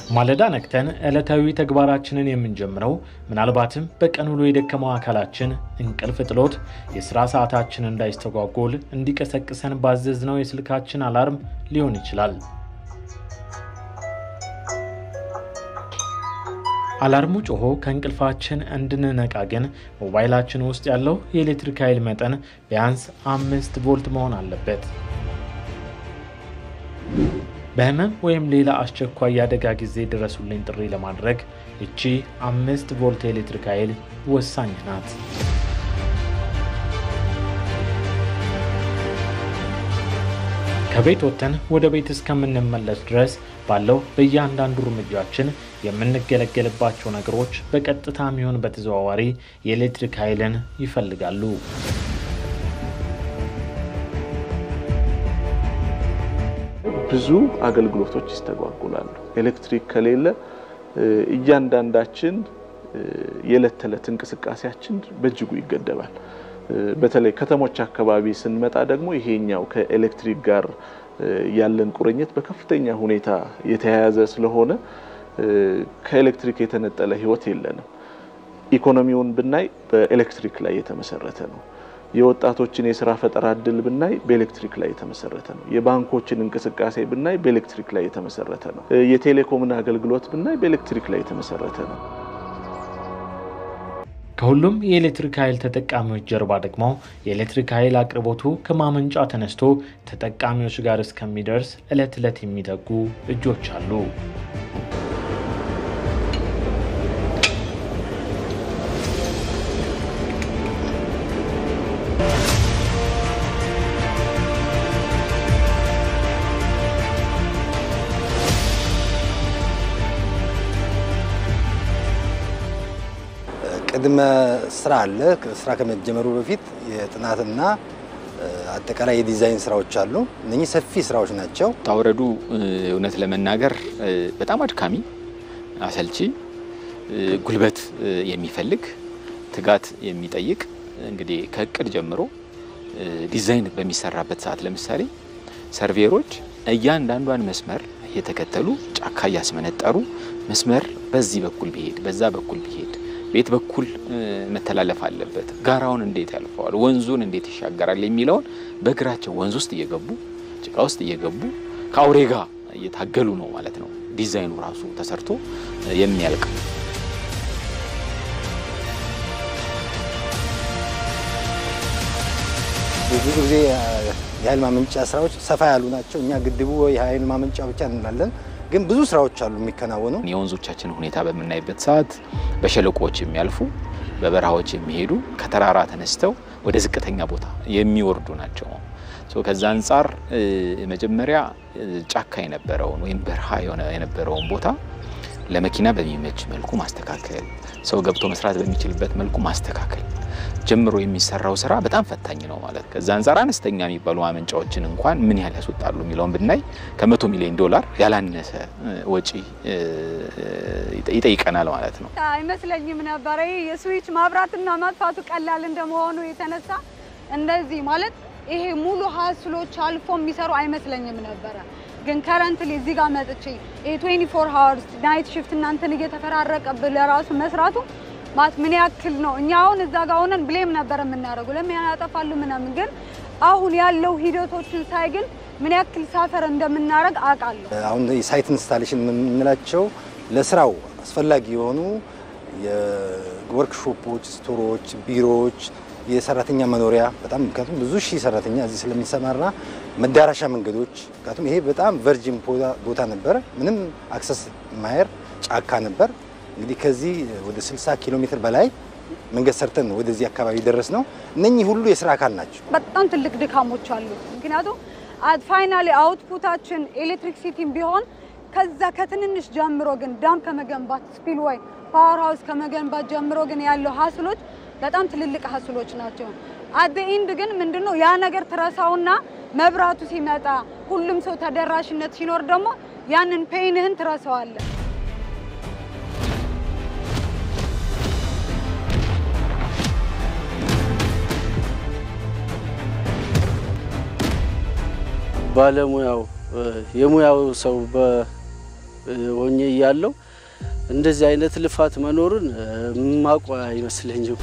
ማለዳ ነቅተን ዕለታዊ ተግባራችንን የምንጀምረው ምናልባትም በቀን ውሎ የደከመው አካላችን እንቅልፍ ጥሎት የሥራ ሰዓታችን እንዳይስተጓጎል እንዲቀሰቅሰን ባዘዝነው የስልካችን አላርም ሊሆን ይችላል። አላርሙ ጮሆ ከእንቅልፋችን እንድንነቃ ግን ሞባይላችን ውስጥ ያለው የኤሌክትሪክ ኃይል መጠን ቢያንስ አምስት ቮልት መሆን አለበት። በህመም ወይም ሌላ አስቸኳይ የአደጋ ጊዜ ድረሱልኝ ጥሪ ለማድረግ እቺ አምስት ቮልት የኤሌክትሪክ ኃይል ወሳኝ ናት። ከቤት ወጥተን ወደ ቤት እስከምንመለስ ድረስ ባለው በእያንዳንዱ እርምጃችን የምንገለገልባቸው ነገሮች በቀጥታ የሚሆን በተዘዋዋሪ የኤሌክትሪክ ኃይልን ይፈልጋሉ። ብዙ አገልግሎቶች ይስተጓጉላሉ። ኤሌክትሪክ ከሌለ እያንዳንዳችን የዕለት ተዕለት እንቅስቃሴያችን በእጅጉ ይገደባል። በተለይ ከተሞች አካባቢ ስንመጣ ደግሞ ይሄኛው ከኤሌክትሪክ ጋር ያለን ቁርኝት በከፍተኛ ሁኔታ የተያያዘ ስለሆነ ከኤሌክትሪክ የተነጠለ ሕይወት የለንም። ኢኮኖሚውን ብናይ በኤሌክትሪክ ላይ የተመሰረተ ነው። የወጣቶችን የስራ ፈጠራ እድል ብናይ በኤሌክትሪክ ላይ የተመሰረተ ነው። የባንኮችን እንቅስቃሴ ብናይ በኤሌክትሪክ ላይ የተመሰረተ ነው። የቴሌኮምን አገልግሎት ብናይ በኤሌክትሪክ ላይ የተመሰረተ ነው። ከሁሉም የኤሌክትሪክ ኃይል ተጠቃሚዎች ጀርባ ደግሞ የኤሌክትሪክ ኃይል አቅርቦቱ ከማመንጫ ተነስቶ ተጠቃሚዎች ጋር እስከሚደርስ ዕለት ዕለት የሚተጉ እጆች አሉ። ቅድመ ስራ አለ። ስራ ከመጀመሩ በፊት የጥናትና አጠቃላይ የዲዛይን ስራዎች አሉ። እነኚህ ሰፊ ስራዎች ናቸው። ታውረዱ እውነት ለመናገር በጣም አድካሚ፣ አሰልቺ፣ ጉልበት የሚፈልግ ትጋት የሚጠይቅ እንግዲህ ከእቅድ ጀምሮ ዲዛይን በሚሰራበት ሰዓት ለምሳሌ ሰርቬሮች እያንዳንዷን መስመር እየተከተሉ ጫካ እያስመነጠሩ መስመር በዚህ በኩል ቢሄድ በዛ በኩል ቢሄድ ቤት በኩል መተላለፍ አለበት፣ ጋራውን እንዴት ያልፈዋል፣ ወንዙን እንዴት ይሻገራል የሚለውን በእግራቸው ወንዝ ውስጥ እየገቡ ጭቃ ውስጥ እየገቡ ከአውሬ ጋር እየታገሉ ነው ማለት ነው ዲዛይኑ ራሱ ተሰርቶ የሚያልቅ። ብዙ ጊዜ የኃይል ማመንጫ ስራዎች ሰፋ ያሉ ናቸው። እኛ ግድቡ የኃይል ማመንጫ ብቻ እንላለን፣ ግን ብዙ ስራዎች አሉ የሚከናወኑ። የወንዞቻችን ሁኔታ በምናይበት ሰዓት በሸለቆዎች የሚያልፉ በበረሃዎች የሚሄዱ ከተራራ ተነስተው ወደ ዝቅተኛ ቦታ የሚወርዱ ናቸው። ከዛ አንጻር መጀመሪያ ጫካ የነበረውን ወይም በረሃ የነበረውን ቦታ ለመኪና በሚመች መልኩ ማስተካከል፣ ሰው ገብቶ መስራት በሚችልበት መልኩ ማስተካከል ጀምሮ የሚሰራው ስራ በጣም ፈታኝ ነው ማለት። ከዛ አንጻር አነስተኛ የሚባሉ ማመንጫዎችን እንኳን ምን ያህል ያስወጣሉ የሚለውን ብናይ ከመቶ ሚሊዮን ዶላር ያላነሰ ወጪ ይጠይቀናል ማለት ነው። አይመስለኝም ነበረ የስዊች ማብራትና ማጥፋቱ ቀላል እንደመሆኑ የተነሳ እንደዚህ ማለት ይሄ ሙሉ ሀስሎች አልፎ የሚሰሩ አይመስለኝም ነበረ። ግን ከረንትሊ እዚህ ጋር መጥቼ ይሄ 24 ሃወርስ ናይት ሽፍት እናንተን እየተፈራረቀብህ ለራሱ መስራቱ ማለት ምን ያክል ነው። እኛ አሁን እዛ ጋር ሆነን ብሌም ነበር የምናደርገው ለምን ያጠፋሉ ምናምን፣ ግን አሁን ያለው ሂደቶችን ሳይ ግን ምን ያክል ሳፈር እንደምናደርግ አውቃለሁ። አሁን የሳይት ኢንስታሌሽን የምንላቸው ለስራው አስፈላጊ የሆኑ የወርክሾፖች፣ ስቶሮች፣ ቢሮዎች፣ የሰራተኛ መኖሪያ በጣም ምክንያቱም ብዙ ሺህ ሰራተኛ እዚህ ስለሚሰማራ መዳረሻ መንገዶች ምክንያቱም ይሄ በጣም ቨርጂን ቦታ ነበር። ምንም አክሰስ ማየር ጫካ ነበር። እንግዲህ ከዚህ ወደ 60 ኪሎ ሜትር በላይ መንገድ ሰርተን ነው ወደዚህ አካባቢ ደረስ ነው። እነኚህ ሁሉ የስራ አካል ናቸው። በጣም ትልቅ ድካሞች አሉ። ምክንያቱም ፋይናሊ አውትፑታችን ኤሌክትሪክ ሲቲም ቢሆን ከዛ ከትንንሽ ጀምሮ ግን ዳም ከመገንባት ስፒልዌይ ፓወር ሃውስ ከመገንባት ጀምሮ ግን ያለው ሀስሎች በጣም ትልልቅ ሀስሎች ናቸው። አደ ኢንድ ግን ምንድነው ያ ነገር ትረሳውና መብራቱ ሲመጣ ሁሉም ሰው ተደራሽነት ሲኖር ደግሞ ያንን ፔንህን ትረሳዋለህ። ባለሙያው የሙያው ሰው ሆኜ እያለው እንደዚህ አይነት ልፋት መኖሩን ማቋ አይመስለኝም።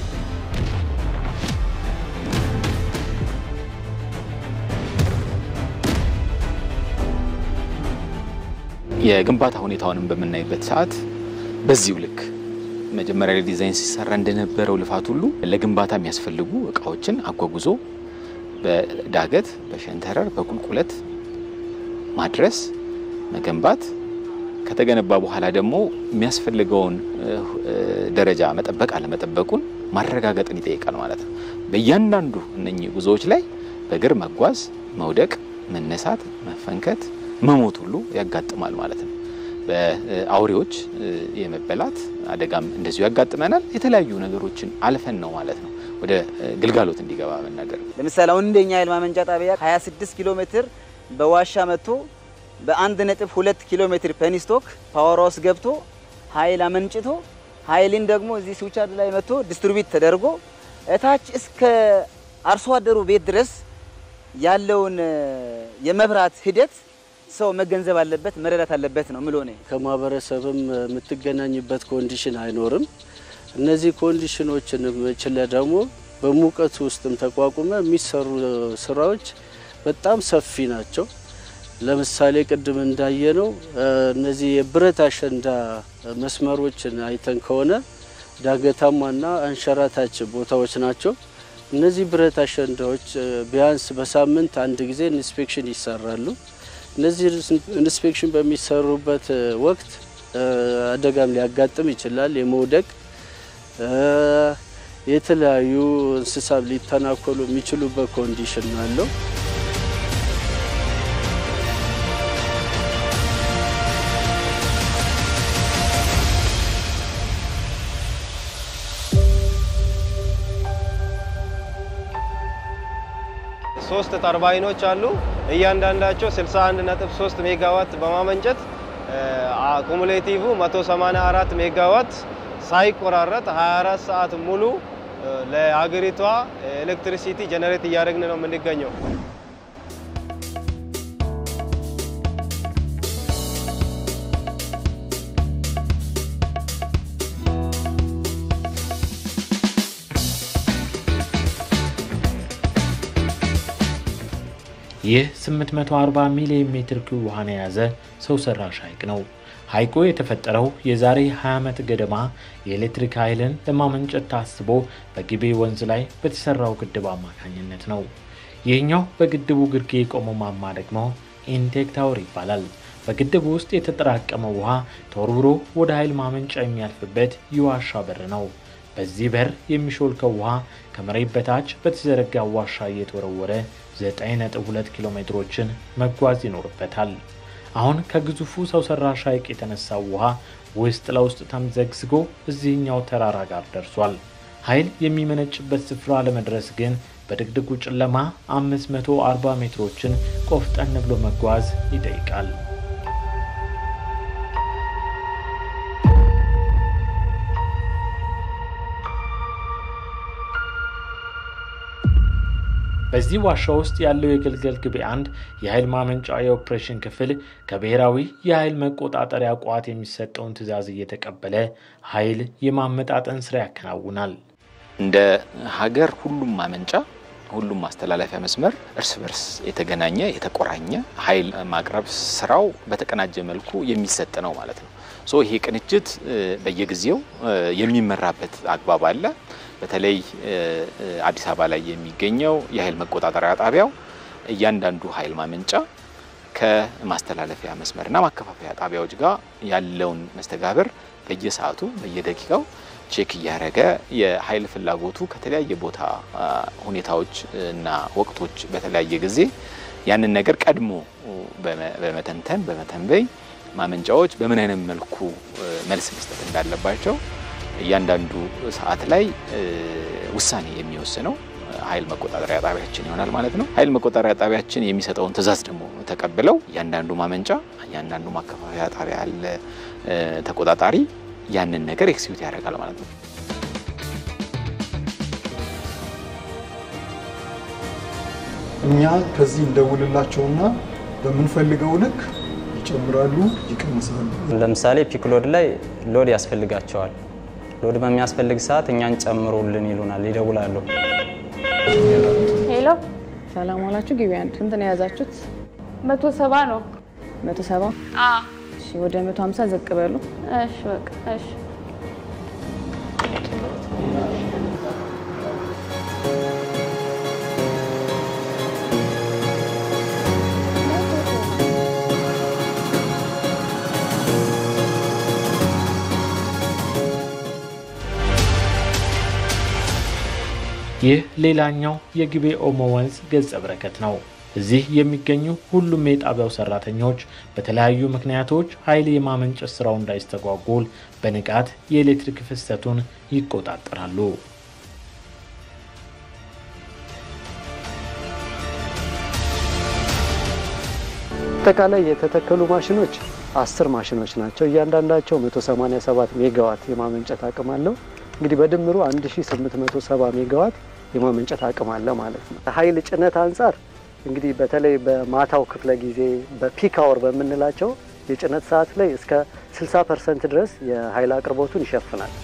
የግንባታ ሁኔታውንም በምናይበት ሰዓት በዚሁ ልክ መጀመሪያ ላይ ዲዛይን ሲሰራ እንደነበረው ልፋት ሁሉ ለግንባታ የሚያስፈልጉ እቃዎችን አጓጉዞ በዳገት በሸንተረር በቁልቁለት ማድረስ መገንባት ከተገነባ በኋላ ደግሞ የሚያስፈልገውን ደረጃ መጠበቅ አለመጠበቁን ማረጋገጥን ይጠይቃል ማለት ነው። በእያንዳንዱ እነኚህ ጉዞዎች ላይ በእግር መጓዝ፣ መውደቅ፣ መነሳት፣ መፈንከት፣ መሞት ሁሉ ያጋጥማል ማለት ነው። በአውሬዎች የመበላት አደጋም እንደዚሁ ያጋጥመናል። የተለያዩ ነገሮችን አልፈን ነው ማለት ነው ወደ ግልጋሎት እንዲገባ መናደርግ። ለምሳሌ አሁን እንደኛ ኃይል ማመንጫ ጣቢያ 26 ኪሎ ሜትር በዋሻ መጥቶ በአንድ ነጥብ ሁለት ኪሎ ሜትር ፔኒስቶክ ፓወር ሃውስ ገብቶ ኃይል አመንጭቶ ኃይልን ደግሞ እዚህ ስዊቻርድ ላይ መጥቶ ዲስትሪቢዩት ተደርጎ እታች እስከ አርሶ አደሩ ቤት ድረስ ያለውን የመብራት ሂደት ሰው መገንዘብ አለበት፣ መረዳት አለበት ነው ምሎ ነ ከማህበረሰብም የምትገናኝበት ኮንዲሽን አይኖርም። እነዚህ ኮንዲሽኖችን ችለ ደግሞ በሙቀቱ ውስጥም ተቋቁመ የሚሰሩ ስራዎች በጣም ሰፊ ናቸው። ለምሳሌ ቅድም እንዳየነው እነዚህ የብረት አሸንዳ መስመሮችን አይተን ከሆነ ዳገታማና አንሸራታች ቦታዎች ናቸው። እነዚህ ብረት አሸንዳዎች ቢያንስ በሳምንት አንድ ጊዜ ኢንስፔክሽን ይሰራሉ። እነዚህ ኢንስፔክሽን በሚሰሩበት ወቅት አደጋም ሊያጋጥም ይችላል። የመውደቅ የተለያዩ እንስሳት ሊተናኮሉ የሚችሉበት ኮንዲሽን አለው። ሶስት ተርባይኖች አሉ። እያንዳንዳቸው 61.3 ሜጋዋት በማመንጨት አኩሙሌቲቭ 184 ሜጋዋት ሳይቆራረጥ 24 ሰዓት ሙሉ ለሀገሪቷ ኤሌክትሪሲቲ ጀነሬት እያደረግን ነው የምንገኘው። ይህ 840 ሚሊዮን ሜትር ኪዩብ ውሃን የያዘ ሰው ሰራሽ ሐይቅ ነው። ሐይቁ የተፈጠረው የዛሬ 20 ዓመት ገደማ የኤሌክትሪክ ኃይልን ለማመንጨት ታስቦ በጊቤ ወንዝ ላይ በተሰራው ግድብ አማካኝነት ነው። ይህኛው በግድቡ ግርጌ የቆመው ማማ ደግሞ ኢንቴክ ታወር ይባላል። በግድቡ ውስጥ የተጠራቀመው ውሃ ተወርውሮ ወደ ኃይል ማመንጫ የሚያልፍበት የዋሻ በር ነው። በዚህ በር የሚሾልከው ውሃ ከመሬት በታች በተዘረጋ ዋሻ እየተወረወረ 9.2 ኪሎ ሜትሮችን መጓዝ ይኖርበታል። አሁን ከግዙፉ ሰው ሰራሽ ሐይቅ የተነሳው ውሃ ውስጥ ለውስጥ ተምዘግዝጎ እዚህኛው ተራራ ጋር ደርሷል። ኃይል የሚመነጭበት ስፍራ ለመድረስ ግን በድቅድቁ ጨለማ 540 ሜትሮችን ቆፍጠን ብሎ መጓዝ ይጠይቃል። በዚህ ዋሻ ውስጥ ያለው የግልገል ግቤ አንድ የኃይል ማመንጫ የኦፕሬሽን ክፍል ከብሔራዊ የኃይል መቆጣጠሪያ ቋት የሚሰጠውን ትዕዛዝ እየተቀበለ ኃይል የማመጣጠን ስራ ያከናውናል። እንደ ሀገር ሁሉም ማመንጫ ሁሉም ማስተላለፊያ መስመር እርስ በርስ የተገናኘ የተቆራኘ ኃይል ማቅረብ ስራው በተቀናጀ መልኩ የሚሰጥ ነው ማለት ነው። ሶ ይሄ ቅንጅት በየጊዜው የሚመራበት አግባብ አለ። በተለይ አዲስ አበባ ላይ የሚገኘው የኃይል መቆጣጠሪያ ጣቢያው እያንዳንዱ ኃይል ማመንጫ ከማስተላለፊያ መስመርና ማከፋፈያ ጣቢያዎች ጋር ያለውን መስተጋብር በየሰዓቱ በየደቂቃው ቼክ እያደረገ የኃይል ፍላጎቱ ከተለያየ ቦታ ሁኔታዎች እና ወቅቶች በተለያየ ጊዜ ያንን ነገር ቀድሞ በመተንተን በመተንበይ ማመንጫዎች በምን አይነት መልኩ መልስ መስጠት እንዳለባቸው እያንዳንዱ ሰዓት ላይ ውሳኔ የሚወስነው ኃይል መቆጣጠሪያ ጣቢያችን ይሆናል ማለት ነው። ኃይል መቆጣጠሪያ ጣቢያችን የሚሰጠውን ትዕዛዝ ደግሞ ተቀብለው እያንዳንዱ ማመንጫ፣ እያንዳንዱ ማከፋፈያ ጣቢያ ያለ ተቆጣጣሪ ያንን ነገር ኤክሲኪዩት ያደርጋል ማለት ነው። እኛ ከዚህ እንደውልላቸውና በምንፈልገው ልክ ይጨምራሉ፣ ይቀንሳሉ። ለምሳሌ ፒክ ሎድ ላይ ሎድ ያስፈልጋቸዋል። ሎድ በሚያስፈልግ ሰዓት እኛን ጨምሩልን ይሉናል፣ ይደውላሉ። ሄሎ፣ ሰላም ዋላችሁ። ግቢ አንድ ስንት ነው የያዛችሁት? መቶ ሰባ ነው። መቶ ሰባ እሺ፣ ወደ መቶ ሀምሳ ዝቅ በሉ። እሺ፣ በቃ እሺ። ይህ ሌላኛው የግቤ ኦሞ ወንዝ ገጸ በረከት ነው። እዚህ የሚገኙ ሁሉም የጣቢያው ሰራተኞች በተለያዩ ምክንያቶች ኃይል የማመንጨት ስራው እንዳይስተጓጎል በንቃት የኤሌክትሪክ ፍሰቱን ይቆጣጠራሉ። አጠቃላይ የተተከሉ ማሽኖች አስር ማሽኖች ናቸው። እያንዳንዳቸው 187 ሜጋዋት የማመንጨት አቅም አለው። እንግዲህ በድምሩ 1870 ሜጋዋት የማመንጨት አቅም አለ ማለት ነው። ኃይል ጭነት አንጻር እንግዲህ በተለይ በማታው ክፍለ ጊዜ በፒክ አወር በምንላቸው የጭነት ሰዓት ላይ እስከ 60 ፐርሰንት ድረስ የኃይል አቅርቦቱን ይሸፍናል።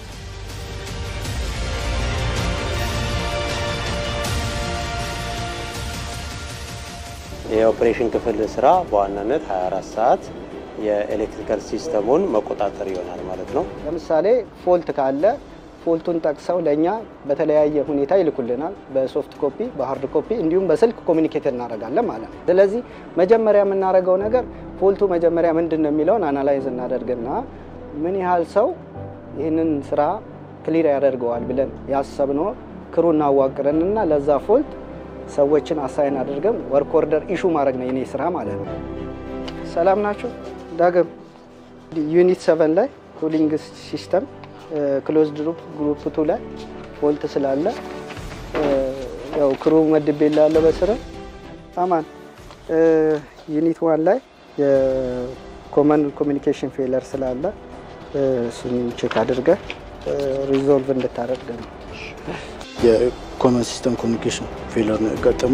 የኦፕሬሽን ክፍል ስራ በዋናነት 24 ሰዓት የኤሌክትሪካል ሲስተሙን መቆጣጠር ይሆናል ማለት ነው። ለምሳሌ ፎልት ካለ ፎልቱን ጠቅሰው ለእኛ በተለያየ ሁኔታ ይልኩልናል። በሶፍት ኮፒ፣ በሀርድ ኮፒ እንዲሁም በስልክ ኮሚኒኬት እናደርጋለን ማለት ነው። ስለዚህ መጀመሪያ የምናደርገው ነገር ፎልቱ መጀመሪያ ምንድን ነው የሚለውን አናላይዝ እናደርግና ምን ያህል ሰው ይህንን ስራ ክሊር ያደርገዋል ብለን ያሰብነው ክሩ እናዋቅረንና ለዛ ፎልት ሰዎችን አሳይን አድርገን ወርክ ኦርደር ኢሹ ማድረግ ነው የኔ ስራ ማለት ነው። ሰላም ናቸው። ዳግም ዩኒት ሰቨን ላይ ኩሊንግ ሲስተም ክሎዝ ግሩፕ ግሩፕ ቱ ላይ ፎልት ስላለ ያው ክሩ መድቤ ላለ በስረ አማን ዩኒት ዋን ላይ የኮመን ኮሚኒኬሽን ፌለር ስላለ እሱን ቼክ አድርገ ሪዞልቭ እንድታደርግ ነው። የኮመን ሲስተም ኮሚኒኬሽን ፌለር ነው ያጋጠሙ።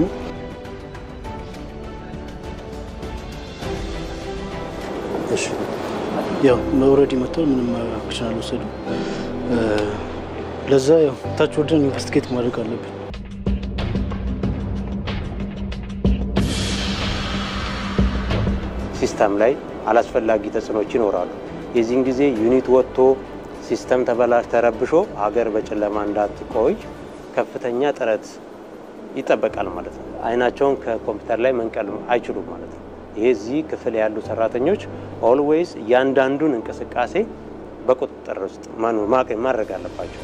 እሺ ያው ኦልሬዲ መጥተው ምንም አክሽን አልወሰዱም። ለዛ ያው ታች ወርደን ኢንቨስቲጌት ማድረግ አለብን። ሲስተም ላይ አላስፈላጊ ተጽዕኖች ይኖራሉ። የዚህን ጊዜ ዩኒት ወጥቶ ሲስተም ተበላሽ ተረብሾ ሀገር በጨለማ እንዳትቆይ ከፍተኛ ጥረት ይጠበቃል ማለት ነው። አይናቸውን ከኮምፒውተር ላይ መንቀል አይችሉም ማለት ነው። ይሄ እዚህ ክፍል ያሉ ሰራተኞች ኦልዌይስ እያንዳንዱን እንቅስቃሴ በቁጥጥር ውስጥ ማድረግ አለባቸው።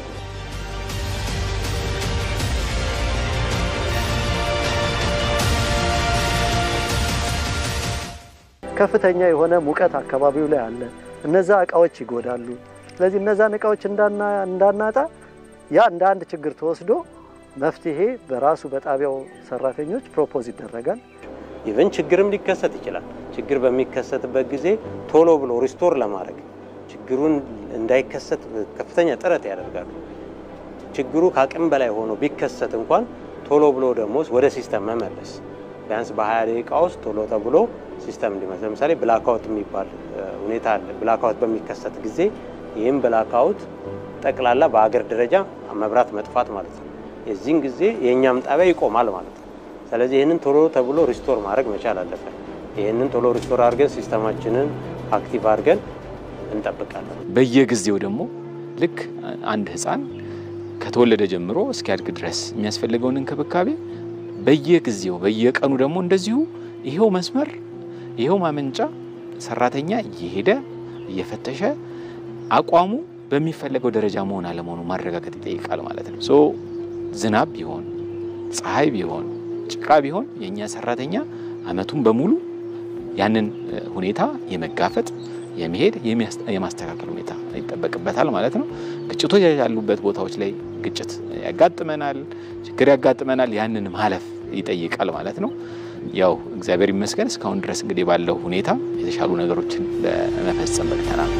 ከፍተኛ የሆነ ሙቀት አካባቢው ላይ አለ። እነዛ እቃዎች ይጎዳሉ። ስለዚህ እነዛን እቃዎች እንዳናጣ ያ እንደ አንድ ችግር ተወስዶ መፍትሄ በራሱ በጣቢያው ሰራተኞች ፕሮፖዝ ይደረጋል። ኢቨን ችግርም ሊከሰት ይችላል። ችግር በሚከሰትበት ጊዜ ቶሎ ብሎ ሪስቶር ለማድረግ ችግሩን እንዳይከሰት ከፍተኛ ጥረት ያደርጋሉ። ችግሩ ከአቅም በላይ ሆኖ ቢከሰት እንኳን ቶሎ ብሎ ደግሞ ወደ ሲስተም መመለስ ቢያንስ በ20 ደቂቃ ውስጥ ቶሎ ተብሎ ሲስተም እንዲመለስ። ለምሳሌ ብላክአውት የሚባል ሁኔታ አለ። ብላክአውት በሚከሰት ጊዜ ይህም ብላክአውት ጠቅላላ በአገር ደረጃ መብራት መጥፋት ማለት ነው። የዚህን ጊዜ የእኛም ጣቢያ ይቆማል ማለት ነው። ስለዚህ ይህንን ቶሎ ተብሎ ሪስቶር ማድረግ መቻል አለብን። ይህንን ቶሎ ሪስቶር አድርገን ሲስተማችንን አክቲቭ አድርገን እንጠብቃለን። በየጊዜው ደግሞ ልክ አንድ ህፃን ከተወለደ ጀምሮ እስኪያድግ ድረስ የሚያስፈልገውን እንክብካቤ በየጊዜው በየቀኑ ደግሞ እንደዚሁ ይሄው መስመር ይሄው ማመንጫ ሰራተኛ እየሄደ እየፈተሸ አቋሙ በሚፈለገው ደረጃ መሆን አለመሆኑ ማረጋገጥ ይጠይቃል ማለት ነው። ሶ ዝናብ ቢሆን ፀሐይ ቢሆን ጭቃ ቢሆን የእኛ ሰራተኛ አመቱን በሙሉ ያንን ሁኔታ የመጋፈጥ የመሄድ የማስተካከል ሁኔታ ይጠበቅበታል ማለት ነው። ግጭቶች ያሉበት ቦታዎች ላይ ግጭት ያጋጥመናል፣ ችግር ያጋጥመናል። ያንን ማለፍ ይጠይቃል ማለት ነው። ያው እግዚአብሔር ይመስገን እስካሁን ድረስ እንግዲህ ባለው ሁኔታ የተሻሉ ነገሮችን ለመፈጸም በቅተናል።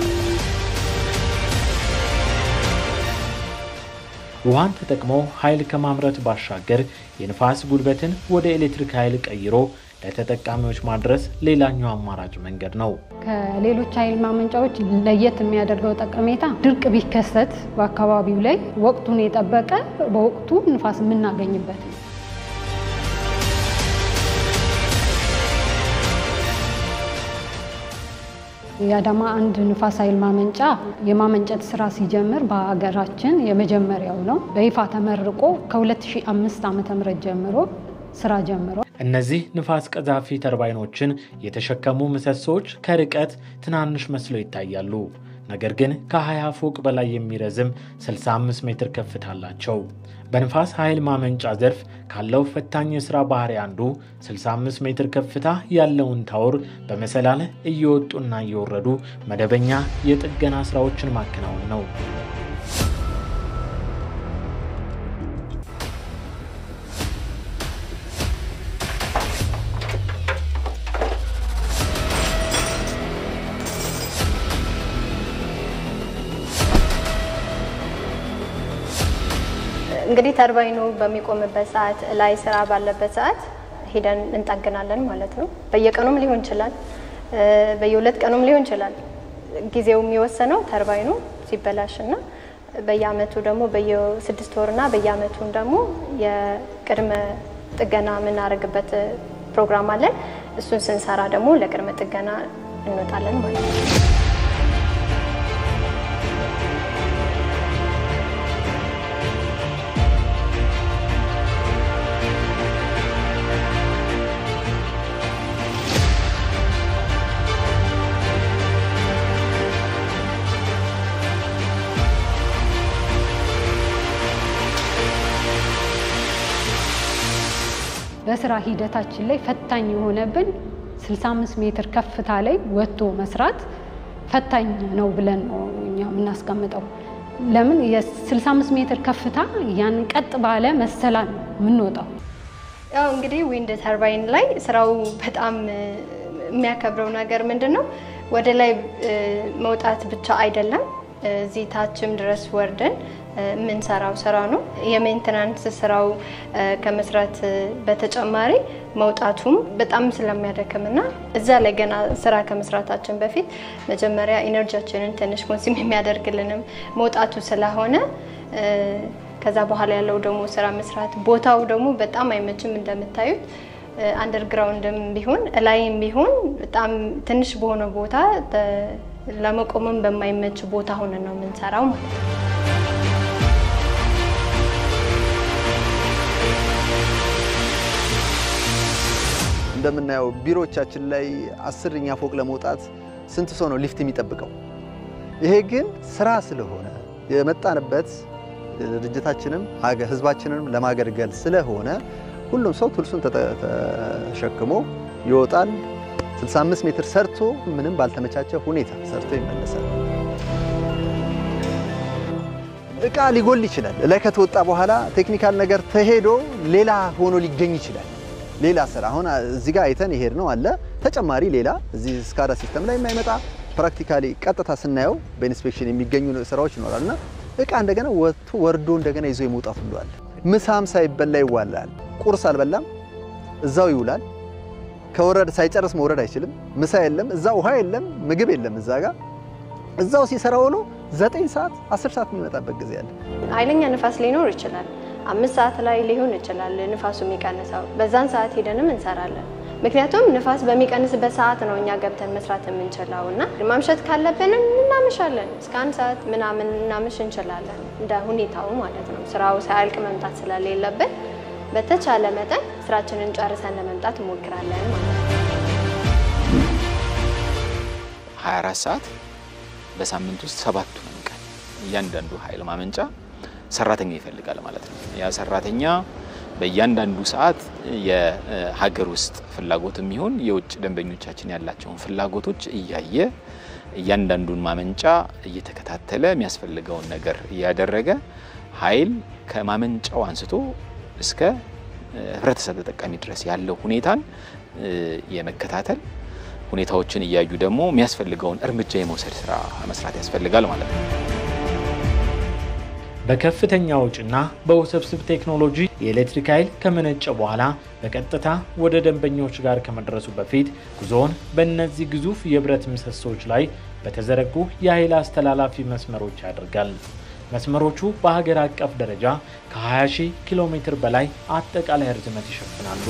ውሃን ተጠቅሞ ኃይል ከማምረት ባሻገር የንፋስ ጉልበትን ወደ ኤሌክትሪክ ኃይል ቀይሮ ለተጠቃሚዎች ማድረስ ሌላኛው አማራጭ መንገድ ነው። ከሌሎች ኃይል ማመንጫዎች ለየት የሚያደርገው ጠቀሜታ ድርቅ ቢከሰት በአካባቢው ላይ ወቅቱን የጠበቀ በወቅቱ ንፋስ የምናገኝበት ነው። የአዳማ አንድ ንፋስ ኃይል ማመንጫ የማመንጨት ስራ ሲጀምር በሀገራችን የመጀመሪያው ነው። በይፋ ተመርቆ ከ2005 ዓ.ም ጀምሮ ስራ ጀምሮ እነዚህ ንፋስ ቀዛፊ ተርባይኖችን የተሸከሙ ምሰሶዎች ከርቀት ትናንሽ መስለው ይታያሉ። ነገር ግን ከ20 ፎቅ በላይ የሚረዝም 65 ሜትር ከፍታ አላቸው። በንፋስ ኃይል ማመንጫ ዘርፍ ካለው ፈታኝ የሥራ ባህሪ አንዱ 65 ሜትር ከፍታ ያለውን ታወር በመሰላል እየወጡና እየወረዱ መደበኛ የጥገና ሥራዎችን ማከናወን ነው። እንግዲህ ተርባይኑ በሚቆምበት ሰዓት ላይ ስራ ባለበት ሰዓት ሄደን እንጠግናለን ማለት ነው። በየቀኑም ሊሆን ይችላል፣ በየሁለት ቀኑም ሊሆን ይችላል። ጊዜው የሚወሰነው ተርባይኑ ሲበላሽና በየአመቱ ደግሞ በየስድስት ወርና በየአመቱን ደግሞ የቅድመ ጥገና የምናደርግበት ፕሮግራም አለን። እሱን ስንሰራ ደግሞ ለቅድመ ጥገና እንወጣለን ማለት ነው። በስራ ሂደታችን ላይ ፈታኝ የሆነብን 65 ሜትር ከፍታ ላይ ወጥቶ መስራት ፈታኝ ነው ብለን ነው እኛ የምናስቀምጠው። ለምን የ65 ሜትር ከፍታ ያንን ቀጥ ባለ መሰላል ነው የምንወጣው። ያው እንግዲህ ዊንድ ተርባይን ላይ ስራው በጣም የሚያከብረው ነገር ምንድን ነው? ወደ ላይ መውጣት ብቻ አይደለም፣ እዚህ ታችም ድረስ ወርደን የምንሰራው ስራ ነው። የሜንቴናንስ ስራው ከመስራት በተጨማሪ መውጣቱም በጣም ስለሚያደክም እና እዛ ላይ ገና ስራ ከመስራታችን በፊት መጀመሪያ ኢነርጂያችንን ትንሽ ኮንሱም የሚያደርግልንም መውጣቱ ስለሆነ ከዛ በኋላ ያለው ደግሞ ስራ መስራት ቦታው ደግሞ በጣም አይመችም እንደምታዩት አንደርግራውንድም ቢሆን እላይም ቢሆን በጣም ትንሽ በሆነ ቦታ ለመቆምም በማይመች ቦታ ሆነን ነው የምንሰራው ማለት ነው። እንደምናየው ቢሮዎቻችን ላይ አስረኛ ፎቅ ለመውጣት ስንት ሰው ነው ሊፍት የሚጠብቀው? ይሄ ግን ስራ ስለሆነ የመጣንበት ድርጅታችንም ህዝባችንንም ለማገልገል ስለሆነ ሁሉም ሰው ቱልሱን ተሸክሞ ይወጣል። 65 ሜትር ሰርቶ ምንም ባልተመቻቸ ሁኔታ ሰርቶ ይመለሳል። እቃ ሊጎል ይችላል። ላይ ከተወጣ በኋላ ቴክኒካል ነገር ተሄዶ ሌላ ሆኖ ሊገኝ ይችላል። ሌላ ስራ አሁን እዚህ ጋር አይተን ይሄድ ነው አለ ተጨማሪ ሌላ እዚህ ስካዳ ሲስተም ላይ የማይመጣ ፕራክቲካሊ ቀጥታ ስናየው በኢንስፔክሽን የሚገኙ ስራዎች ይኖራል እና እቃ እንደገና ወጥቶ ወርዶ እንደገና ይዞ የመውጣት ሁሉ አለ። ምሳም ሳይበላ ይዋላል። ቁርስ አልበላም፣ እዛው ይውላል። ከወረደ ሳይጨርስ መውረድ አይችልም። ምሳ የለም፣ እዛ ውሃ የለም፣ ምግብ የለም። እዛ ጋር እዛው ሲሰራ ውሎ ዘጠኝ ሰዓት አስር ሰዓት የሚመጣበት ጊዜ አለ። ኃይለኛ ንፋስ ሊኖር ይችላል። አምስት ሰዓት ላይ ሊሆን ይችላል ንፋሱ የሚቀንሰው። በዛን ሰዓት ሄደንም እንሰራለን። ምክንያቱም ንፋስ በሚቀንስበት ሰዓት ነው እኛ ገብተን መስራት የምንችለው እና ማምሸት ካለብንም እናመሻለን። እስከ አንድ ሰዓት ምናምን እናምሽ እንችላለን፣ እንደ ሁኔታው ማለት ነው። ስራው ሳያልቅ መምጣት ስለሌለብን በተቻለ መጠን ስራችንን ጨርሰን ለመምጣት እንሞክራለን ማለት ነው። 24 ሰዓት በሳምንት ውስጥ ሰባቱንም ቀን እያንዳንዱ ኃይል ማመንጫ ሰራተኛ ይፈልጋል ማለት ነው። ያ ሰራተኛ በእያንዳንዱ ሰዓት የሀገር ውስጥ ፍላጎት የሚሆን የውጭ ደንበኞቻችን ያላቸውን ፍላጎቶች እያየ እያንዳንዱን ማመንጫ እየተከታተለ የሚያስፈልገውን ነገር እያደረገ ኃይል ከማመንጫው አንስቶ እስከ ህብረተሰብ ተጠቃሚ ድረስ ያለው ሁኔታን የመከታተል ሁኔታዎችን እያዩ ደግሞ የሚያስፈልገውን እርምጃ የመውሰድ ስራ መስራት ያስፈልጋል ማለት ነው። በከፍተኛ ወጪና በውስብስብ ቴክኖሎጂ የኤሌክትሪክ ኃይል ከመነጨ በኋላ በቀጥታ ወደ ደንበኞች ጋር ከመድረሱ በፊት ጉዞውን በእነዚህ ግዙፍ የብረት ምሰሶች ላይ በተዘረጉ የኃይል አስተላላፊ መስመሮች ያደርጋል። መስመሮቹ በሀገር አቀፍ ደረጃ ከ20 ሺህ ኪሎ ሜትር በላይ አጠቃላይ ርዝመት ይሸፍናሉ።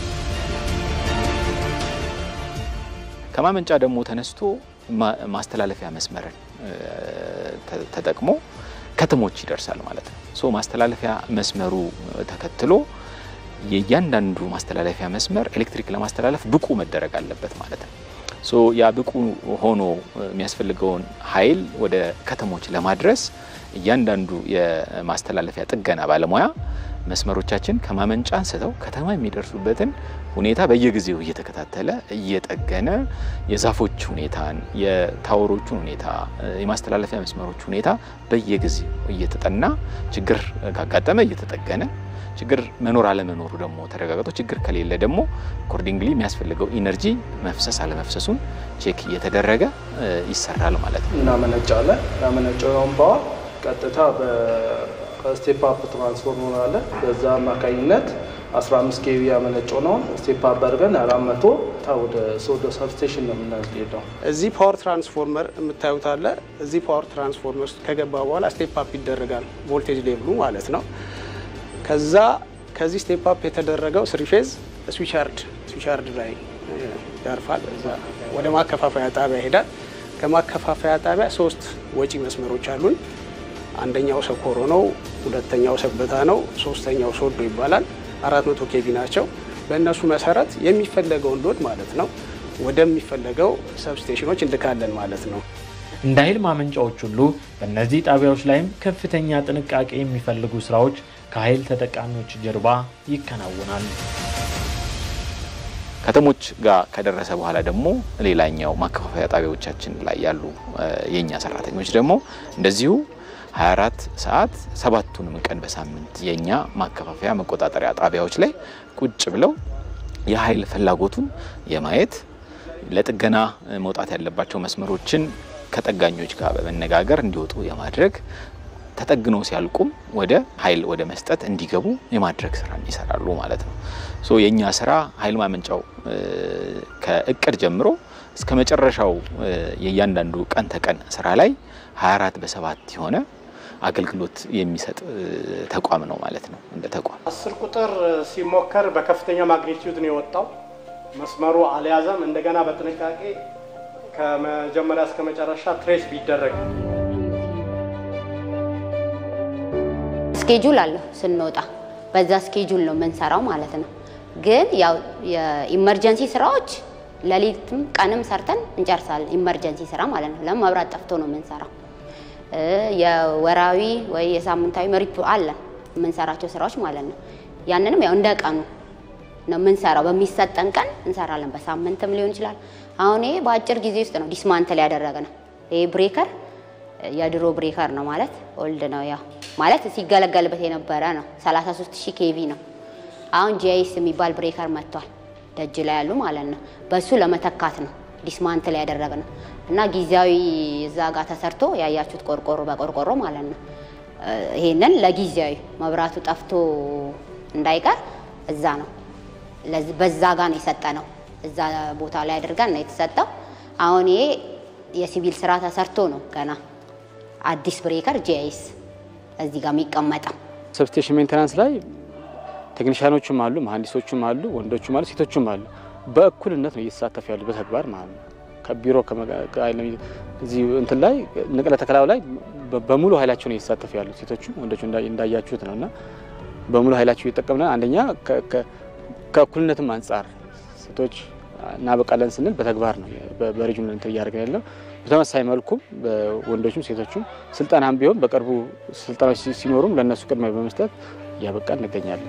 ከማመንጫ ደግሞ ተነስቶ ማስተላለፊያ መስመርን ተጠቅሞ ከተሞች ይደርሳል ማለት ነው። ሶ ማስተላለፊያ መስመሩ ተከትሎ የእያንዳንዱ ማስተላለፊያ መስመር ኤሌክትሪክ ለማስተላለፍ ብቁ መደረግ አለበት ማለት ነው። ሶ ያ ብቁ ሆኖ የሚያስፈልገውን ኃይል ወደ ከተሞች ለማድረስ እያንዳንዱ የማስተላለፊያ ጥገና ባለሙያ መስመሮቻችን ከማመንጫ አንስተው ከተማ የሚደርሱበትን ሁኔታ በየጊዜው እየተከታተለ እየጠገነ የዛፎች ሁኔታን፣ የታወሮቹን ሁኔታ፣ የማስተላለፊያ መስመሮች ሁኔታ በየጊዜው እየተጠና ችግር ካጋጠመ እየተጠገነ ችግር መኖር አለመኖሩ ደግሞ ተረጋግጦ ችግር ከሌለ ደግሞ አኮርዲንግሊ የሚያስፈልገው ኢነርጂ መፍሰስ አለመፍሰሱን ቼክ እየተደረገ ይሰራል ማለት ነው። እናመነጫለን። ያመነጨውን ፓወር ቀጥታ በስቴፕ አፕ ትራንስፎርመር አለ። በዛ አማካኝነት 15 ኬቪ ያመነጨው ነው ስቴፕ አፕ አድርገን 400 ወደ ሶዶ ሰብስቴሽን ነው የምናስሄደው። እዚህ ፓወር ትራንስፎርመር የምታዩት አለ። እዚህ ፓወር ትራንስፎርመር ውስጥ ከገባ በኋላ ስቴፕ አፕ ይደረጋል፣ ቮልቴጅ ሌቭሉ ማለት ነው። ከዛ ከዚህ ስቴፕ አፕ የተደረገው ስሪ ፌዝ ስዊቻርድ ስዊቻርድ ላይ ያርፋል። እዛ ወደ ማከፋፈያ ጣቢያ ይሄዳል። ከማከፋፈያ ጣቢያ ሶስት ወጪ መስመሮች አሉን። አንደኛው ሰኮሮ ነው፣ ሁለተኛው ሰበታ ነው፣ ሶስተኛው ሶዶ ይባላል። አራት መቶ ኬቪ ናቸው። በእነሱ መሰረት የሚፈለገውን ሎድ ማለት ነው ወደሚፈለገው ሰብስቴሽኖች እንልካለን ማለት ነው። እንደ ኃይል ማመንጫዎች ሁሉ በእነዚህ ጣቢያዎች ላይም ከፍተኛ ጥንቃቄ የሚፈልጉ ስራዎች ከኃይል ተጠቃሚዎች ጀርባ ይከናወናሉ። ከተሞች ጋር ከደረሰ በኋላ ደግሞ ሌላኛው ማከፋፈያ ጣቢያዎቻችን ላይ ያሉ የእኛ ሰራተኞች ደግሞ እንደዚሁ 24 ሰዓት ሰባቱንም ቀን በሳምንት የእኛ ማከፋፈያ መቆጣጠሪያ ጣቢያዎች ላይ ቁጭ ብለው የኃይል ፍላጎቱን የማየት ለጥገና መውጣት ያለባቸው መስመሮችን ከጠጋኞች ጋር በመነጋገር እንዲወጡ የማድረግ ተጠግኖ ሲያልቁም ወደ ኃይል ወደ መስጠት እንዲገቡ የማድረግ ስራ ይሰራሉ ማለት ነው። ሶ የእኛ ስራ ኃይል ማመንጫው ከእቅድ ጀምሮ እስከ መጨረሻው የእያንዳንዱ ቀን ተቀን ስራ ላይ 24 በሰባት የሆነ አገልግሎት የሚሰጥ ተቋም ነው ማለት ነው። እንደ ተቋም አስር ቁጥር ሲሞከር በከፍተኛ ማግኒቲዩድ ነው የወጣው። መስመሩ አልያዘም። እንደገና በጥንቃቄ ከመጀመሪያ እስከ መጨረሻ ትሬስ ቢደረግ ስኬጁል አለው ስንወጣ በዛ ስኬጁል ነው የምንሰራው ማለት ነው። ግን ያው የኢመርጀንሲ ስራዎች ሌሊትም ቀንም ሰርተን እንጨርሳለን። ኢመርጀንሲ ስራ ማለት ነው። ለምን መብራት ጠፍቶ ነው የምንሰራው። የወራዊ ወይ የሳምንታዊ መሪፕ አለ የምንሰራቸው ስራዎች ማለት ነው። ያንንም ያው እንደ ቀኑ ነው የምንሰራው። በሚሰጠን ቀን እንሰራለን። በሳምንትም ሊሆን ይችላል። አሁን ይሄ በአጭር ጊዜ ውስጥ ነው ዲስማንትል ያደረገ ነው። ይሄ ብሬከር የድሮ ብሬከር ነው ማለት ኦልድ ነው። ያው ማለት ሲገለገልበት የነበረ ነው። 33 ሺህ ኬቪ ነው። አሁን ጂአይስ የሚባል ብሬከር መጥቷል፣ ደጅ ላይ ያሉ ማለት ነው። በሱ ለመተካት ነው ዲስማንትል ያደረግ ነው እና ጊዜያዊ እዛ ጋር ተሰርቶ ያያችሁት ቆርቆሮ በቆርቆሮ ማለት ነው። ይሄንን ለጊዜያዊ መብራቱ ጠፍቶ እንዳይቀር እዛ ነው በዛ ጋር ነው የሰጠ ነው። እዛ ቦታ ላይ አድርገን ነው የተሰጠው። አሁን ይሄ የሲቪል ስራ ተሰርቶ ነው ገና አዲስ ብሬከር ጂአይስ እዚህ ጋር የሚቀመጠው። ሰብስቴሽን ሜንቴናንስ ላይ ቴክኒሽያኖቹም አሉ፣ መሀንዲሶቹም አሉ፣ ወንዶቹም አሉ፣ ሴቶቹም አሉ። በእኩልነት ነው እየተሳተፉ ያሉ በተግባር ማለት ነው። ከቢሮ እዚህ እንትን ላይ ንቅለ ተከላው ላይ በሙሉ ኃይላቸው ነው እየተሳተፉ ያሉ ሴቶቹ ወንዶቹ እንዳያችሁት ነው እና በሙሉ ኃይላቸው እየጠቀምነ አንደኛ ከእኩልነትም አንጻር ሴቶች እናበቃለን ስንል በተግባር ነው በሪጅኑ እንትን እያደረግን ያለው። በተመሳሳይ መልኩም ወንዶቹም ሴቶቹም ስልጠናም ቢሆን በቅርቡ ስልጠናዎች ሲኖሩም ለእነሱ ቅድሚያ በመስጠት እያበቃ እንገኛለን።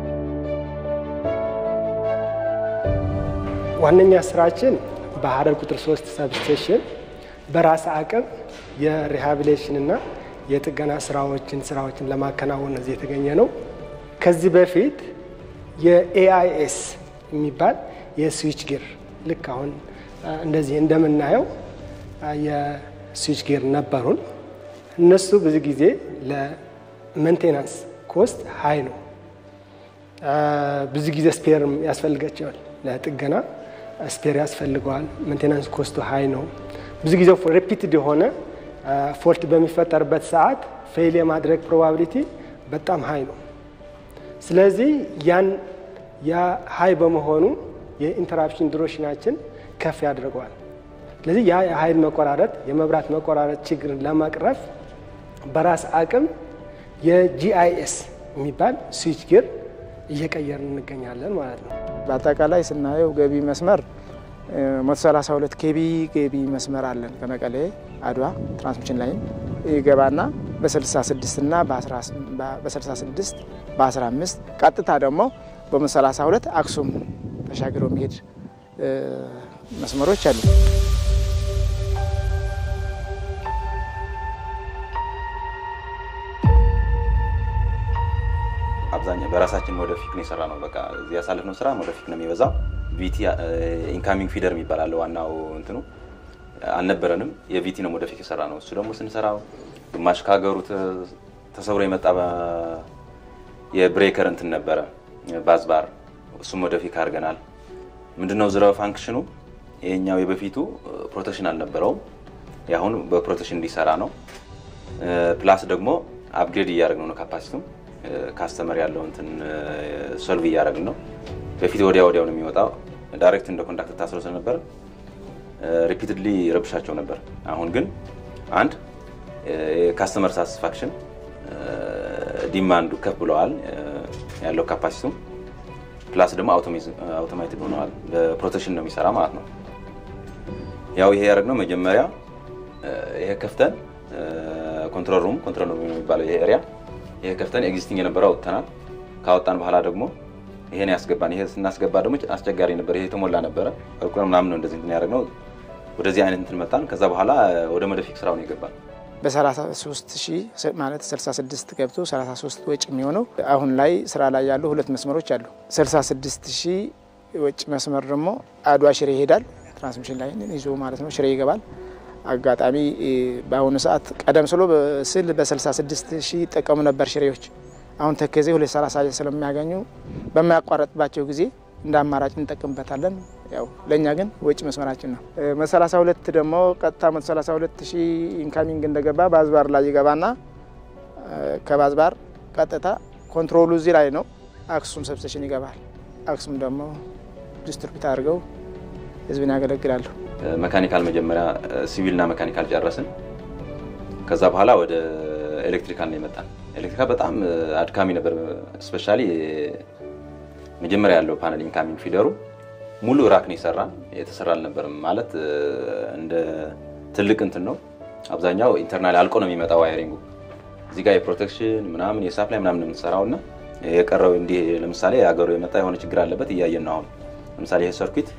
ዋነኛ ስራችን በሀረር ቁጥር ሶስት ሰብስቴሽን በራስ አቅም የሪሃቢሌሽንና የጥገና ስራዎችን ስራዎችን ለማከናወን እዚህ የተገኘ ነው። ከዚህ በፊት የኤአይኤስ የሚባል የስዊች ጌር ልክ አሁን እንደዚህ እንደምናየው የስዊች ጌር ነበሩን። እነሱ ብዙ ጊዜ ሜንቴናንስ ኮስት ሀይ ነው። ብዙ ጊዜ ስፔር ያስፈልጋቸዋል። ለጥገና ስፔር ያስፈልገዋል። ሜንቴናንስ ኮስቱ ሀይ ነው። ብዙ ጊዜ ሪፒትድ የሆነ ፎልት በሚፈጠርበት ሰዓት ፌል የማድረግ ፕሮባቢሊቲ በጣም ሀይ ነው። ስለዚህ ያን ያ ሀይ በመሆኑ የኢንተራፕሽን ዱሬሽናችን ከፍ ያደርገዋል። ስለዚህ ያ የኃይል መቆራረጥ የመብራት መቆራረጥ ችግርን ለመቅረፍ በራስ አቅም የጂአይኤስ የሚባል ስዊች ጌር እየቀየርን እንገኛለን ማለት ነው። በአጠቃላይ ስናየው ገቢ መስመር 132 ኬቢ ገቢ መስመር አለን ከመቀሌ አድዋ ትራንስሚሽን ላይን ይገባና በ66 እና በ66 በ15 ቀጥታ ደግሞ በ132 አክሱም ተሻግረው የሚሄድ መስመሮች አሉ። አብዛኛው በራሳችን ወደፊት ነው የሰራ ነው። በቃ እዚህ ያሳለፍነው ስራ ወደፊት ነው የሚበዛው። ቪቲ ኢንካሚንግ ፊደር የሚባል አለ። ዋናው እንትኑ አልነበረንም። የቪቲ ነው ወደፊት የሰራ ነው። እሱ ደግሞ ስንሰራው ግማሽ ከሀገሩ ተሰብሮ የመጣ የብሬከር እንትን ነበረ ባዝባር፣ እሱም ወደፊት አድርገናል። ምንድነው ዝረው ፋንክሽኑ ይሄኛው የበፊቱ ፕሮቴክሽን አልነበረውም። የአሁኑ በፕሮቴክሽን እንዲሰራ ነው። ፕላስ ደግሞ አፕግሬድ እያደረግነው ነው ካፓሲቲም ካስተመር ያለው እንትን ሶልቭ እያደረግን ነው። በፊት ወዲያ ወዲያው ነው የሚወጣው። ዳይሬክት እንደ ኮንዳክት ታስሮ ስለነበር ሪፒትድሊ ረብሻቸው ነበር። አሁን ግን አንድ የካስተመር ሳቲስፋክሽን ዲማንዱ ከፍ ብለዋል ያለው ካፓሲቲም ፕላስ ደግሞ አውቶማቲክ ሆነዋል። በፕሮቴክሽን ነው የሚሰራ ማለት ነው። ያው ይሄ ያደረግነው መጀመሪያ ይሄ ከፍተን ኮንትሮል ሩም ኮንትሮል ሩም የሚባለው ይሄ ኤሪያ ይሄ ከፍተን ኤግዚስቲንግ የነበረው አውጥተናል። ካወጣን በኋላ ደግሞ ይሄን ያስገባን። ይሄ ስናስገባ ደግሞ አስቸጋሪ ነበር። ይሄ የተሞላ ነበረ ቁርቁር ምናምን ነው እንደዚህ እንትን ያደረግነው። ወደዚህ አይነት እንትን መጣን። ከዛ በኋላ ወደ መደፊክ ስራው ነው የገባን። በ33 ሺህ ማለት 66 ገብቶ 33 ወጭ የሚሆነው አሁን ላይ ስራ ላይ ያሉ ሁለት መስመሮች አሉ። 66 ሺህ ወጭ መስመር ደግሞ አድዋ ሽሬ ይሄዳል። ትራንስሚሽን ላይ ይዞ ማለት ነው። ሽሬ ይገባል። አጋጣሚ በአሁኑ ሰዓት ቀደም ስሎ ስል በ66 ሺህ ይጠቀሙ ነበር ሽሬዎች። አሁን ተከዜ 230 ስለሚያገኙ በማያቋረጥባቸው ጊዜ እንደ አማራጭ እንጠቀምበታለን። ያው ለእኛ ግን ወጪ መስመራችን ነው። 132 ደግሞ ቀጥታ 132 ሺህ ኢንካሚንግ እንደገባ ባዝባር ላይ ይገባና ከባዝባር ቀጥታ ኮንትሮሉ እዚህ ላይ ነው። አክሱም ሰብስቴሽን ይገባል። አክሱም ደግሞ ዲስትሪቢዩት አድርገው ህዝብን ያገለግላሉ። መካኒካል መጀመሪያ ሲቪልና መካኒካል ጨረስን። ከዛ በኋላ ወደ ኤሌክትሪካል ነው የመጣን። ኤሌክትሪካል በጣም አድካሚ ነበር። ስፔሻሊ መጀመሪያ ያለው ፓነል ኢንካሚንግ ፊደሩ ሙሉ ራክ ነው የሰራን። የተሰራ አልነበርም ማለት እንደ ትልቅ እንትን ነው። አብዛኛው ኢንተርናል አልቆ ነው የሚመጣው ዋይሪንጉ። እዚህ ጋር የፕሮቴክሽን ምናምን የሳፕላይ ምናምን ነው የምንሰራው እና የቀረው እንዲህ ለምሳሌ የሀገሩ የመጣ የሆነ ችግር አለበት እያየን ነው አሁን። ለምሳሌ ይሄ ሰርኪት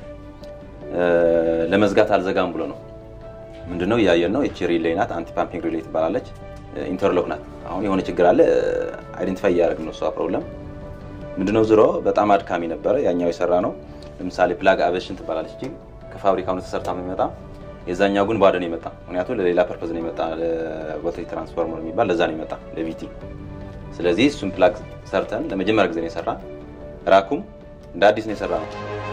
ለመዝጋት አልዘጋም ብሎ ነው ምንድነው እያየን ነው። ይቺ ሪሌይ ናት፣ አንቲ ፓምፒንግ ሪሌይ ትባላለች። ኢንተርሎክ ናት። አሁን የሆነ ችግር አለ አይደንቲፋይ እያደረግን ነው እሷ ፕሮብለም ምንድነው። ዝሮ በጣም አድካሚ ነበረ። ያኛው የሰራ ነው። ለምሳሌ ፕላግ አቬሽን ትባላለች እ ከፋብሪካው ነው ተሰርታ የሚመጣ የዛኛው ግን ባዶ ነው የመጣ። ምክንያቱም ለሌላ ፐርፐዝ ነው የመጣ፣ ለቮልቴጅ ትራንስፎርመር የሚባል ለዛ ነው የመጣ ለቪቲ። ስለዚህ እሱን ፕላግ ሰርተን ለመጀመሪያ ጊዜ ነው የሰራ። ራኩም እንደ አዲስ ነው የሰራ ነው።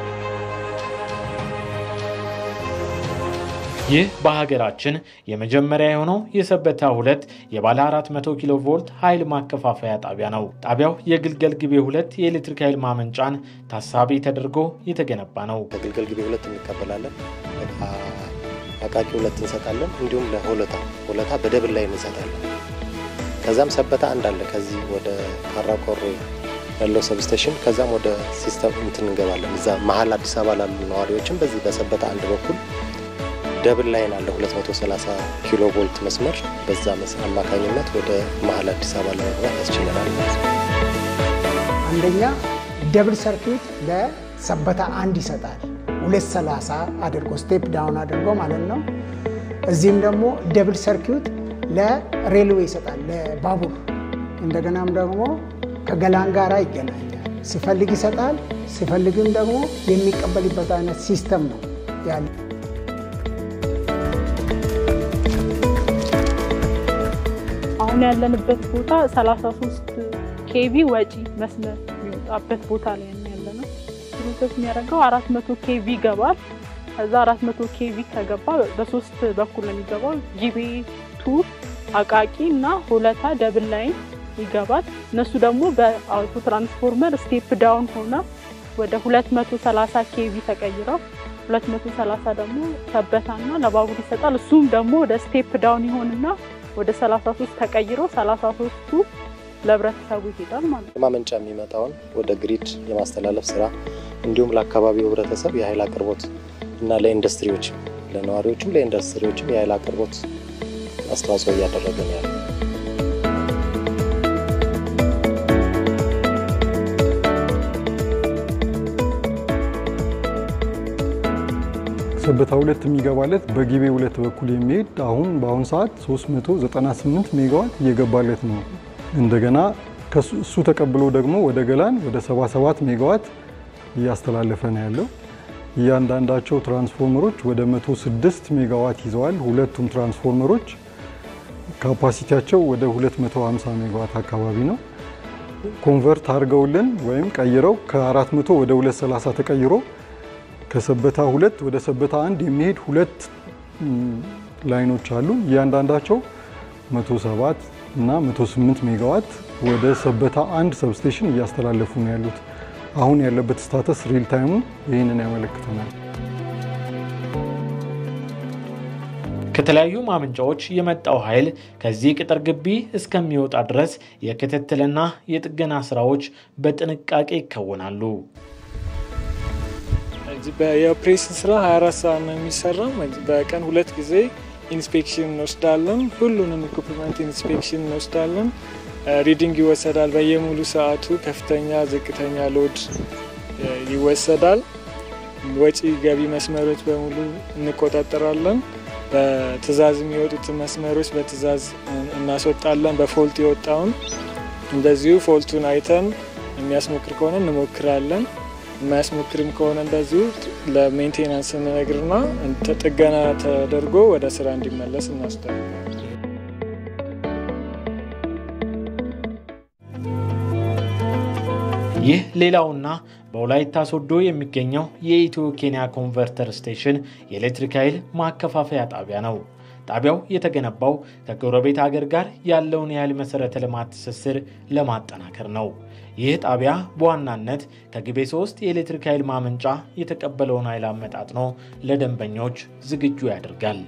ይህ በሀገራችን የመጀመሪያ የሆነው የሰበታ ሁለት የባለ 400 ኪሎ ቮልት ኃይል ማከፋፈያ ጣቢያ ነው። ጣቢያው የግልገል ግቤ ሁለት የኤሌክትሪክ ኃይል ማመንጫን ታሳቢ ተደርጎ የተገነባ ነው። ከግልገል ግቤ ሁለት እንቀበላለን፣ አቃቂ ሁለት እንሰጣለን፣ እንዲሁም ለሆለታ ሆለታ በደብል ላይ እንሰጣለን። ከዛም ሰበታ አንድ አለ ከዚህ ወደ ካራቆሬ ያለው ሰብስቴሽን፣ ከዛም ወደ ሲስተም እንትን እንገባለን። እዛ መሀል አዲስ አበባ ላሉ ነዋሪዎችም በዚህ በሰበታ አንድ በኩል ደብል ላይን አለ 230 ኪሎ ቮልት መስመር በዛ አማካኝነት ወደ መሀል አዲስ አበባ ለመግባት ያስችለናል ማለት ነው። አንደኛ ደብል ሰርኪዩት ለሰበታ አንድ ይሰጣል። 230 አድርጎ ስቴፕ ዳውን አድርጎ ማለት ነው። እዚህም ደግሞ ደብል ሰርኪዩት ለሬልዌይ ይሰጣል፣ ለባቡር እንደገናም ደግሞ ከገላን ጋራ ይገናኛል። ሲፈልግ ይሰጣል፣ ሲፈልግም ደግሞ የሚቀበልበት አይነት ሲስተም ነው ያለ አሁን አሁን ያለንበት ቦታ 33 ኬቪ ወጪ መስመር የሚወጣበት ቦታ ላይ ነው ያለ ነው። ፕሮሰስ የሚያደርገው 400 ኬቪ ይገባል። ከዛ 400 ኬቪ ከገባ በሶስት በኩል ነው የሚገባው። ጂቤ ቱ አቃቂ እና ሆለታ ደብል ላይን ይገባል። እነሱ ደግሞ በአውቶ ትራንስፎርመር ስቴፕ ዳውን ሆነ ወደ 230 ኬቪ ተቀይረው 230 ደግሞ ሰበታና ለባቡር ይሰጣል። እሱም ደግሞ ወደ ስቴፕ ዳውን ይሆንና ወደ 33 ተቀይሮ 33ቱ ለህብረተሰቡ ይሄዳል ማለት ነው። ማመንጫ የሚመጣውን ወደ ግሪድ የማስተላለፍ ስራ እንዲሁም ለአካባቢው ህብረተሰብ የኃይል አቅርቦት እና ለኢንዱስትሪዎችም ለነዋሪዎችም ለኢንዱስትሪዎችም የኃይል አቅርቦት አስተዋጽኦ እያደረገ ነው ያለው። ሰበታ ሁለት የሚገባለት በጊቤ ሁለት በኩል የሚሄድ አሁን በአሁን ሰዓት 398 ሜጋዋት እየገባለት ነው። እንደገና እሱ ተቀብሎ ደግሞ ወደ ገላን ወደ 77 ሜጋዋት እያስተላለፈ ነው ያለው። እያንዳንዳቸው ትራንስፎርመሮች ወደ 106 ሜጋዋት ይዘዋል። ሁለቱም ትራንስፎርመሮች ካፓሲቲያቸው ወደ 250 ሜጋዋት አካባቢ ነው። ኮንቨርት አድርገውልን ወይም ቀይረው ከ400 ወደ 230 ተቀይሮ ከሰበታ ሁለት ወደ ሰበታ አንድ የሚሄድ ሁለት ላይኖች አሉ። እያንዳንዳቸው 107 እና 108 ሜጋዋት ወደ ሰበታ አንድ ሰብስቴሽን እያስተላለፉ ነው ያሉት። አሁን ያለበት ስታተስ ሪል ታይሙ ይህንን ያመለክተናል። ከተለያዩ ማመንጫዎች የመጣው ኃይል ከዚህ ቅጥር ግቢ እስከሚወጣ ድረስ የክትትልና የጥገና ስራዎች በጥንቃቄ ይከወናሉ። የኦፕሬሽን ስራ 24 ሰዓት ነው የሚሰራው። በቀን ሁለት ጊዜ ኢንስፔክሽን እንወስዳለን። ሁሉንም ኢኩፕመንት ኢንስፔክሽን እንወስዳለን። ሪዲንግ ይወሰዳል። በየሙሉ ሰዓቱ ከፍተኛ፣ ዝቅተኛ ሎድ ይወሰዳል። ወጪ ገቢ መስመሮች በሙሉ እንቆጣጠራለን። በትዕዛዝ የሚወጡትን መስመሮች በትዕዛዝ እናስወጣለን። በፎልት የወጣውን እንደዚሁ ፎልቱን አይተን የሚያስሞክር ከሆነ እንሞክራለን። የማያስሞክርም ከሆነ እንደዚሁ ለሜንቴናንስ እንነግርና ጥገና ተደርጎ ወደ ስራ እንዲመለስ እናስደርጋለን። ይህ ሌላውና በወላይታ ሶዶ የሚገኘው የኢትዮ ኬንያ ኮንቨርተር ስቴሽን የኤሌክትሪክ ኃይል ማከፋፈያ ጣቢያ ነው። ጣቢያው የተገነባው ከጎረቤት ሀገር ጋር ያለውን የኃይል መሰረተ ልማት ትስስር ለማጠናከር ነው። ይህ ጣቢያ በዋናነት ከግቤ ሶስት የኤሌክትሪክ ኃይል ማመንጫ የተቀበለውን ኃይል አመጣጥኖ ለደንበኞች ዝግጁ ያደርጋል።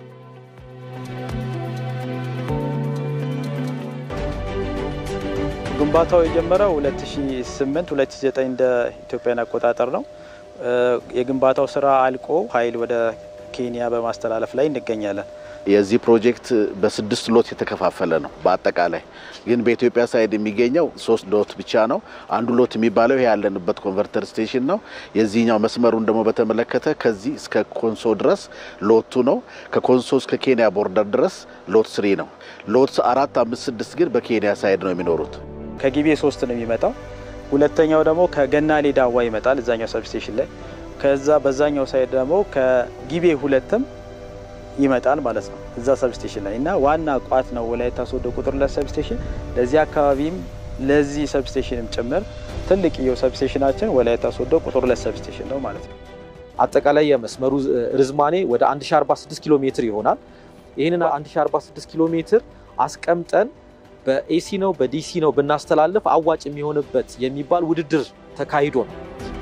ግንባታው የጀመረው 2008 2009 እንደ ኢትዮጵያን አቆጣጠር ነው። የግንባታው ስራ አልቆ ኃይል ወደ ኬንያ በማስተላለፍ ላይ እንገኛለን። የዚህ ፕሮጀክት በስድስት ሎት የተከፋፈለ ነው። በአጠቃላይ ግን በኢትዮጵያ ሳይድ የሚገኘው ሶስት ሎት ብቻ ነው። አንዱ ሎት የሚባለው ይሄ ያለንበት ኮንቨርተር ስቴሽን ነው። የዚህኛው መስመሩን ደግሞ በተመለከተ ከዚህ እስከ ኮንሶ ድረስ ሎቱ ነው። ከኮንሶ እስከ ኬንያ ቦርደር ድረስ ሎት ስሪ ነው። ሎት አራት፣ አምስት፣ ስድስት ግን በኬንያ ሳይድ ነው የሚኖሩት። ከጊቤ ሶስት ነው የሚመጣው። ሁለተኛው ደግሞ ከገናሌ ዳዋ ይመጣል እዛኛው ሰብስቴሽን ላይ። ከዛ በዛኛው ሳይድ ደግሞ ከጊቤ ሁለትም ይመጣል ማለት ነው እዛ ሰብስቴሽን ላይ እና ዋና ቋት ነው ወላይታ ሶዶ ቁጥር ሁለት ሰብስቴሽን። ለዚህ አካባቢም ለዚህ ሰብስቴሽንም ጭምር ትልቅየው ሰብስቴሽናችን ወላይታ ሶዶ ቁጥር ሁለት ሰብስቴሽን ነው ማለት ነው። አጠቃላይ የመስመሩ ርዝማኔ ወደ 1046 ኪሎ ሜትር ይሆናል። ይህንን 1046 ኪሎ ሜትር አስቀምጠን በኤሲ ነው በዲሲ ነው ብናስተላልፍ አዋጭ የሚሆንበት የሚባል ውድድር ተካሂዶ ነው።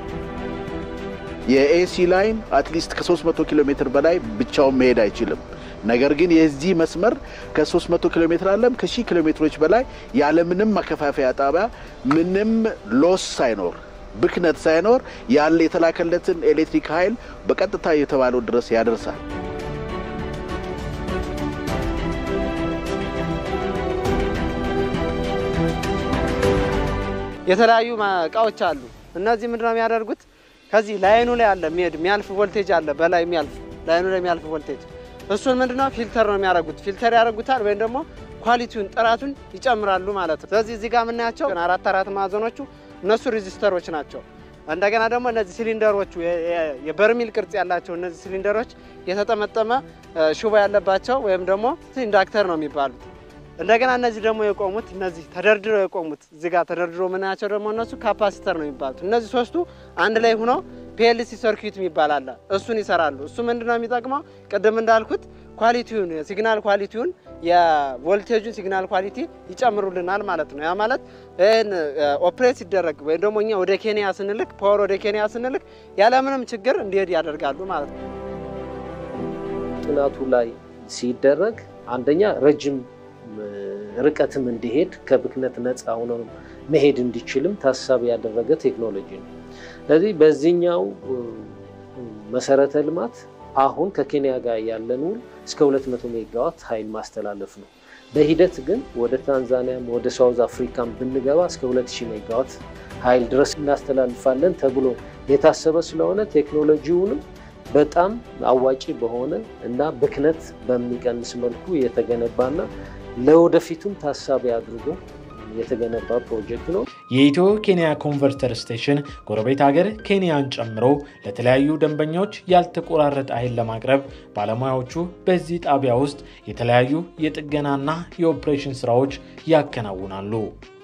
የኤሲ ላይን አትሊስት ከ300 ኪሎ ሜትር በላይ ብቻውን መሄድ አይችልም። ነገር ግን የዚህ መስመር ከ300 ኪሎ ሜትር አለም ከሺህ ኪሎ ሜትሮች በላይ ያለምንም ማከፋፈያ ጣቢያ ምንም ሎስ ሳይኖር ብክነት ሳይኖር ያለ የተላከለትን ኤሌክትሪክ ኃይል በቀጥታ የተባለው ድረስ ያደርሳል። የተለያዩ እቃዎች አሉ። እነዚህ ምንድነው የሚያደርጉት? ከዚህ ላይኑ ላይ አለ የሚሄድ የሚያልፍ ቮልቴጅ አለ፣ በላይ የሚያልፍ ላይኑ ላይ የሚያልፍ ቮልቴጅ እሱን ምንድነው ፊልተር ነው የሚያደርጉት። ፊልተር ያደርጉታል ወይም ደግሞ ኳሊቲውን ጥራቱን ይጨምራሉ ማለት ነው። ስለዚህ እዚህ ጋር የምናያቸው አራት አራት ማዕዘኖቹ እነሱ ሬዚስተሮች ናቸው። እንደገና ደግሞ እነዚህ ሲሊንደሮቹ የበርሚል ቅርጽ ያላቸው እነዚህ ሲሊንደሮች የተጠመጠመ ሽቦ ያለባቸው ወይም ደግሞ ኢንዳክተር ነው የሚባሉት። እንደገና እነዚህ ደግሞ የቆሙት እነዚህ ተደርድረው የቆሙት እዚህ ጋር ተደርድሮ ምናያቸው ደግሞ እነሱ ካፓሲተር ነው የሚባሉት። እነዚህ ሶስቱ አንድ ላይ ሆነው ፒኤልሲ ሰርኪዩት የሚባል አለ። እሱን ይሰራሉ። እሱ ምንድን ነው የሚጠቅመው? ቅድም እንዳልኩት ኳሊቲውን ሲግናል ኳሊቲውን የቮልቴጁን ሲግናል ኳሊቲ ይጨምሩልናል ማለት ነው። ያ ማለት ይህን ኦፕሬት ሲደረግ ወይም ደግሞ እኛ ወደ ኬንያ ስንልክ ፓወር ወደ ኬንያ ስንልክ ያለምንም ችግር እንዲሄድ ያደርጋሉ ማለት ነው። ጥናቱ ላይ ሲደረግ አንደኛ ረጅም ርቀትም እንዲሄድ ከብክነት ነፃ ሆኖ መሄድ እንዲችልም ታሳቢ ያደረገ ቴክኖሎጂ ነው። ስለዚህ በዚህኛው መሰረተ ልማት አሁን ከኬንያ ጋር ያለን ውል እስከ 200 ሜጋዋት ኃይል ማስተላለፍ ነው። በሂደት ግን ወደ ታንዛኒያም ወደ ሳውዝ አፍሪካም ብንገባ እስከ 2000 ሜጋዋት ኃይል ድረስ እናስተላልፋለን ተብሎ የታሰበ ስለሆነ ቴክኖሎጂውንም በጣም አዋጪ በሆነ እና ብክነት በሚቀንስ መልኩ የተገነባና ለወደፊቱም ታሳቢ አድርጎ የተገነባ ፕሮጀክት ነው። የኢትዮ ኬንያ ኮንቨርተር ስቴሽን ጎረቤት ሀገር ኬንያን ጨምሮ ለተለያዩ ደንበኞች ያልተቆራረጠ ኃይል ለማቅረብ ባለሙያዎቹ በዚህ ጣቢያ ውስጥ የተለያዩ የጥገናና የኦፕሬሽን ስራዎች ያከናውናሉ።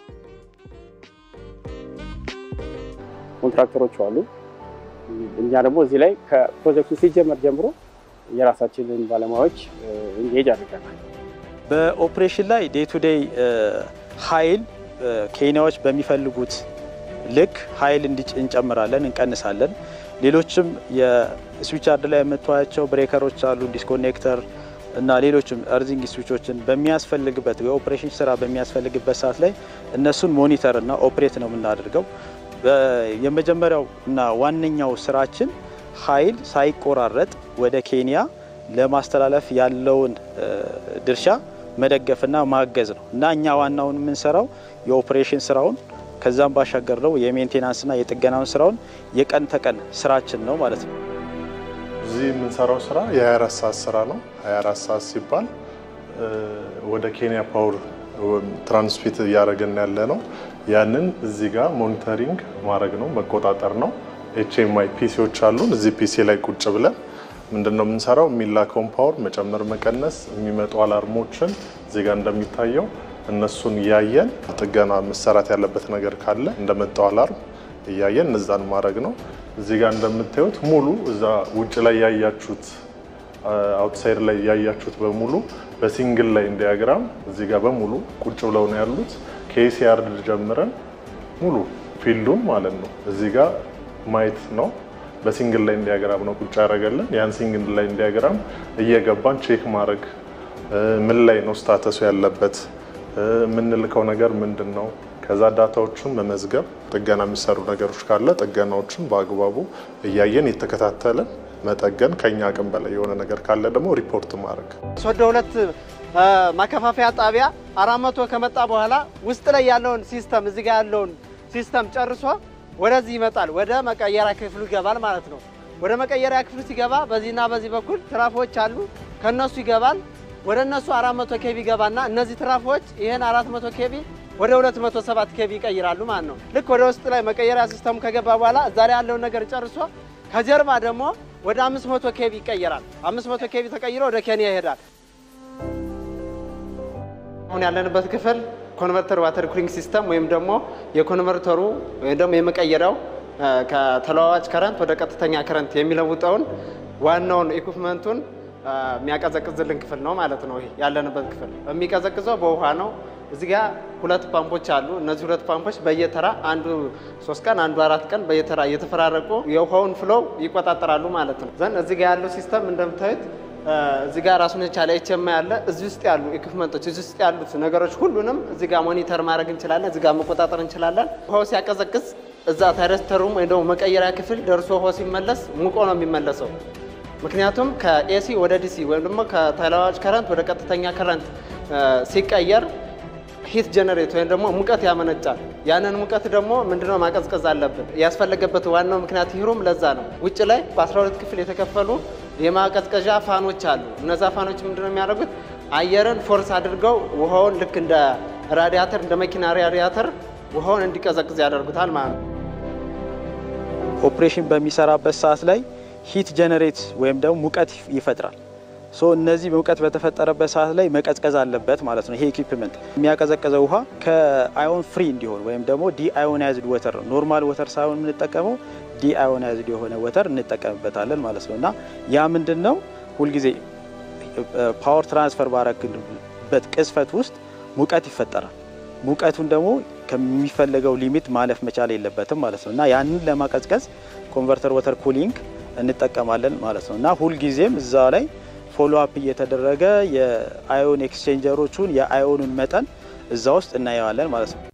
ኮንትራክተሮች አሉ። እኛ ደግሞ እዚህ ላይ ከፕሮጀክቱ ሲጀመር ጀምሮ የራሳችንን ባለሙያዎች ኢንጌጅ አድርገናል። በኦፕሬሽን ላይ ዴይ ቱ ዴይ ኃይል ኬንያዎች በሚፈልጉት ልክ ኃይል እንጨምራለን፣ እንቀንሳለን። ሌሎችም የስዊች ያርድ ላይ የምታያቸው ብሬከሮች አሉ፣ ዲስኮኔክተር እና ሌሎችም እርዚንግ ስዊቾችን በሚያስፈልግበት የኦፕሬሽን ስራ በሚያስፈልግበት ሰዓት ላይ እነሱን ሞኒተር እና ኦፕሬት ነው የምናደርገው። የመጀመሪያው እና ዋነኛው ስራችን ኃይል ሳይቆራረጥ ወደ ኬንያ ለማስተላለፍ ያለውን ድርሻ መደገፍና ማገዝ ነው እና እኛ ዋናውን የምንሰራው የኦፕሬሽን ስራውን ከዛም ባሻገር ነው የሜንቴናንስና የጥገናውን ስራውን የቀን ተቀን ስራችን ነው ማለት ነው። እዚህ የምንሰራው ስራ የ24 ሰዓት ስራ ነው። 24 ሰዓት ሲባል ወደ ኬንያ ፓወር ትራንስሚት እያደረግን ያለ ነው። ያንን እዚህ ጋር ሞኒተሪንግ ማድረግ ነው፣ መቆጣጠር ነው። ኤችኤምአይ ፒሲዎች አሉን። እዚህ ፒሲ ላይ ቁጭ ብለን ምንድን ነው የምንሰራው? የሚላከውን ፓወር መጨመር፣ መቀነስ፣ የሚመጡ አላርሞችን እዚህ ጋር እንደሚታየው እነሱን እያየን ጥገና መሰራት ያለበት ነገር ካለ እንደመጣው አላርም እያየን እነዛን ማድረግ ነው። እዚህ ጋር እንደምታዩት ሙሉ እዛ ውጭ ላይ ያያችሁት አውትሳይድ ላይ ያያችሁት በሙሉ በሲንግል ላይን ዲያግራም እዚህ ጋር በሙሉ ቁጭ ብለው ነው ያሉት። ከኤሲያርድ ጀምረን ሙሉ ፊልዱን ማለት ነው እዚህ ጋር ማየት ነው። በሲንግል ላይን ዲያግራም ነው ቁጭ ያደረገልን። ያን ሲንግል ላይን ዲያግራም እየገባን ቼክ ማድረግ ምን ላይ ነው ስታተሱ ያለበት፣ የምንልከው ነገር ምንድን ነው፣ ከዛ ዳታዎቹን መመዝገብ፣ ጥገና የሚሰሩ ነገሮች ካለ ጥገናዎችን በአግባቡ እያየን የተከታተለን መጠገን፣ ከኛ አቅም በላይ የሆነ ነገር ካለ ደግሞ ሪፖርት ማድረግ። ሶዶ ሁለት ማከፋፈያ ጣቢያ አራት መቶ ከመጣ በኋላ ውስጥ ላይ ያለውን ሲስተም እዚህ ጋር ያለውን ሲስተም ጨርሶ ወደዚህ ይመጣል። ወደ መቀየሪያ ክፍሉ ይገባል ማለት ነው። ወደ መቀየሪያ ክፍሉ ሲገባ በዚህና በዚህ በኩል ትራፎች አሉ። ከነሱ ይገባል። ወደ እነሱ 400 ኬቪ ይገባና እነዚህ ትራፎች ይህን 400 ኬቪ ወደ 207 ኬቪ ይቀይራሉ ማለት ነው። ልክ ወደ ውስጥ ላይ መቀየሪያ ሲስተሙ ከገባ በኋላ እዛ ላይ ያለውን ነገር ጨርሶ ከጀርባ ደግሞ ወደ 500 ኬቪ ይቀየራል። 500 ኬቪ ተቀይሮ ወደ ኬንያ ይሄዳል። አሁን ያለንበት ክፍል ኮንቨርተር ዋተር ኩሊንግ ሲስተም ወይም ደግሞ የኮንቨርተሩ ወይም ደግሞ የመቀየሪያው ከተለዋዋጭ ከረንት ወደ ቀጥተኛ ከረንት የሚለውጠውን ዋናውን ኢኩፕመንቱን የሚያቀዘቅዝልን ክፍል ነው ማለት ነው። ይሄ ያለንበት ክፍል የሚቀዘቅዘው በውሃ ነው። እዚህ ጋር ሁለት ፓምፖች አሉ። እነዚህ ሁለት ፓምፖች በየተራ አንዱ ሶስት ቀን አንዱ አራት ቀን በየተራ እየተፈራረቁ የውሃውን ፍሎው ይቆጣጠራሉ ማለት ነው። ዘንድ እዚህ ጋር ያለው ሲስተም እንደምታዩት እዚህ ጋር ራሱን የቻለ ኤችኤምአይ አለ። እዚህ ውስጥ ያሉ ኢኩፕመንቶች እዚህ ውስጥ ያሉት ነገሮች ሁሉንም እዚህ ጋር ሞኒተር ማድረግ እንችላለን። እዚህ ጋር መቆጣጠር እንችላለን። ውሃው ሲያቀዘቅዝ እዛ ታይረስተሩም ወይ ደግሞ መቀየሪያ ክፍል ደርሶ ውሃው ሲመለስ ሙቆ ነው የሚመለሰው። ምክንያቱም ከኤሲ ወደ ዲሲ ወይም ደግሞ ከተለዋዋጭ ከረንት ወደ ቀጥተኛ ከረንት ሲቀየር ሂት ጀነሬት ወይም ደግሞ ሙቀት ያመነጫል። ያንን ሙቀት ደግሞ ምንድነው ማቀዝቀዝ አለብን። ያስፈለገበት ዋናው ምክንያት ይህሩም ለዛ ነው። ውጭ ላይ በ12 ክፍል የተከፈሉ የማቀዝቀዣ ፋኖች አሉ። እነዛ ፋኖች ምንድነው የሚያደርጉት? አየርን ፎርስ አድርገው ውሃውን ልክ እንደ ራዲያተር እንደ መኪና ራዲያተር ውሃውን እንዲቀዘቅዝ ያደርጉታል ማለት ነው። ኦፕሬሽን በሚሰራበት ሰዓት ላይ ሂት ጀነሬት ወይም ደግሞ ሙቀት ይፈጥራል። ሶ እነዚህ ሙቀት በተፈጠረበት ሰዓት ላይ መቀዝቀዝ አለበት ማለት ነው። ይሄ ኢኩፕመንት የሚያቀዘቅዘው ውሃ ከአዮን ፍሪ እንዲሆን ወይም ደግሞ ዲአዮናይዝድ ወተር ነው። ኖርማል ወተር ሳይሆን የምንጠቀመው ዲአዮናይዝድ የሆነ ወተር እንጠቀምበታለን ማለት ነው እና ያ ምንድን ነው ሁልጊዜ ፓወር ትራንስፈር ባረግበት ቅጽበት ውስጥ ሙቀት ይፈጠራል። ሙቀቱን ደግሞ ከሚፈለገው ሊሚት ማለፍ መቻል የለበትም ማለት ነው እና ያንን ለማቀዝቀዝ ኮንቨርተር ወተር ኩሊንግ እንጠቀማለን ማለት ነው እና ሁልጊዜም እዛ ላይ ፎሎ አፕ እየተደረገ የአዮን ኤክስቼንጀሮቹን የአዮኑን መጠን እዛ ውስጥ እናየዋለን ማለት ነው።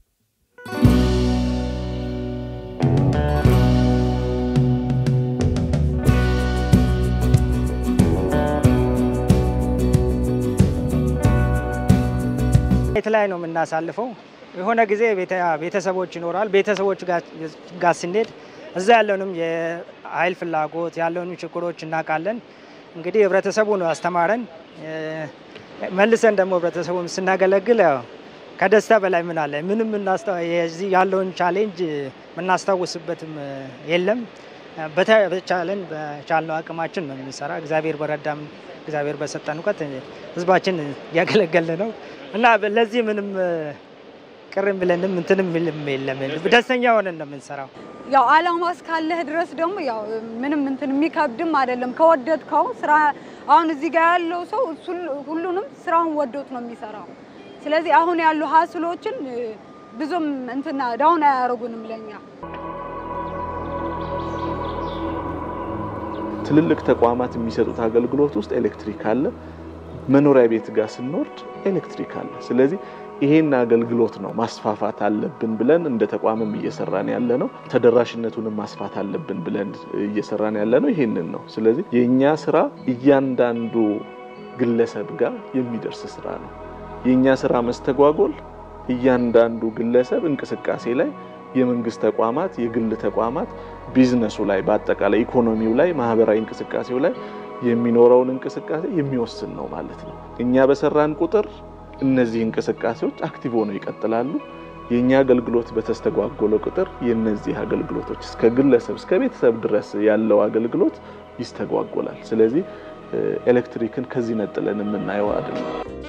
ቤት ላይ ነው የምናሳልፈው። የሆነ ጊዜ ቤተሰቦች ይኖራል። ቤተሰቦች ጋር ስንሄድ እዛ ያለውንም የኃይል ፍላጎት ያለውን ችግሮች እናውቃለን። እንግዲህ ህብረተሰቡ ነው ያስተማረን። መልሰን ደግሞ ህብረተሰቡን ስናገለግል ያው ከደስታ በላይ ምን አለ? ምንም የዚህ ያለውን ቻሌንጅ የምናስታውስበትም የለም። በተቻለን በቻልነው አቅማችን ነው የምንሰራ። እግዚአብሔር በረዳም እግዚአብሔር በሰጠን እውቀት ህዝባችን እያገለገልን ነው እና ለዚህ ምንም ቅርም ብለንም እንትንም ምልም የለም። ደስተኛ ሆነን ነው የምንሰራው። ያው አላማ እስካለህ ድረስ ደግሞ ያው ምንም እንትን የሚከብድም አይደለም። ከወደድከው ስራ አሁን እዚህ ጋር ያለው ሰው ሁሉንም ስራውን ወዶት ነው የሚሰራው። ስለዚህ አሁን ያሉ ሀስሎችን ብዙም እንትና ዳውን አያደርጉንም ለኛ። ትልልቅ ተቋማት የሚሰጡት አገልግሎት ውስጥ ኤሌክትሪክ አለ። መኖሪያ ቤት ጋር ስንወርድ ኤሌክትሪክ አለ። ስለዚህ ይሄን አገልግሎት ነው ማስፋፋት አለብን ብለን እንደ ተቋምም እየሰራን ያለ ነው። ተደራሽነቱንም ማስፋት አለብን ብለን እየሰራን ያለ ነው። ይሄንን ነው። ስለዚህ የእኛ ስራ እያንዳንዱ ግለሰብ ጋር የሚደርስ ስራ ነው። የእኛ ስራ መስተጓጎል እያንዳንዱ ግለሰብ እንቅስቃሴ ላይ የመንግስት ተቋማት፣ የግል ተቋማት፣ ቢዝነሱ ላይ በአጠቃላይ ኢኮኖሚው ላይ ማህበራዊ እንቅስቃሴው ላይ የሚኖረውን እንቅስቃሴ የሚወስን ነው ማለት ነው። እኛ በሰራን ቁጥር እነዚህ እንቅስቃሴዎች አክቲቭ ሆነው ይቀጥላሉ። የእኛ አገልግሎት በተስተጓጎለ ቁጥር የእነዚህ አገልግሎቶች እስከ ግለሰብ እስከ ቤተሰብ ድረስ ያለው አገልግሎት ይስተጓጎላል። ስለዚህ ኤሌክትሪክን ከዚህ ነጥለን የምናየው አይደለም።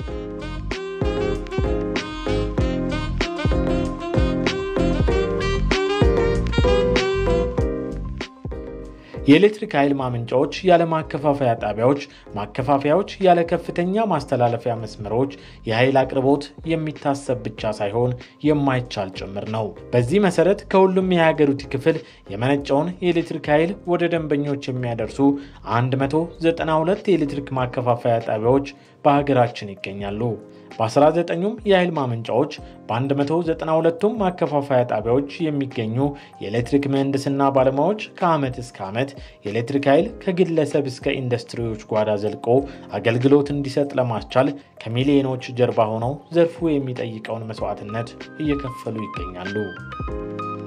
የኤሌክትሪክ ኃይል ማመንጫዎች ያለ ማከፋፈያ ጣቢያዎች፣ ማከፋፈያዎች ያለ ከፍተኛ ማስተላለፊያ መስመሮች የኃይል አቅርቦት የሚታሰብ ብቻ ሳይሆን የማይቻል ጭምር ነው። በዚህ መሰረት ከሁሉም የሀገሪቱ ክፍል የመነጨውን የኤሌክትሪክ ኃይል ወደ ደንበኞች የሚያደርሱ 192 የኤሌክትሪክ ማከፋፈያ ጣቢያዎች በሀገራችን ይገኛሉ። በ19ኙም የኃይል ማመንጫዎች በ192ቱም ማከፋፈያ ጣቢያዎች የሚገኙ የኤሌክትሪክ ምህንድስና ባለሙያዎች ከዓመት እስከ ዓመት የኤሌክትሪክ ኃይል ከግለሰብ እስከ ኢንዱስትሪዎች ጓዳ ዘልቆ አገልግሎት እንዲሰጥ ለማስቻል ከሚሊዮኖች ጀርባ ሆነው ዘርፉ የሚጠይቀውን መስዋዕትነት እየከፈሉ ይገኛሉ።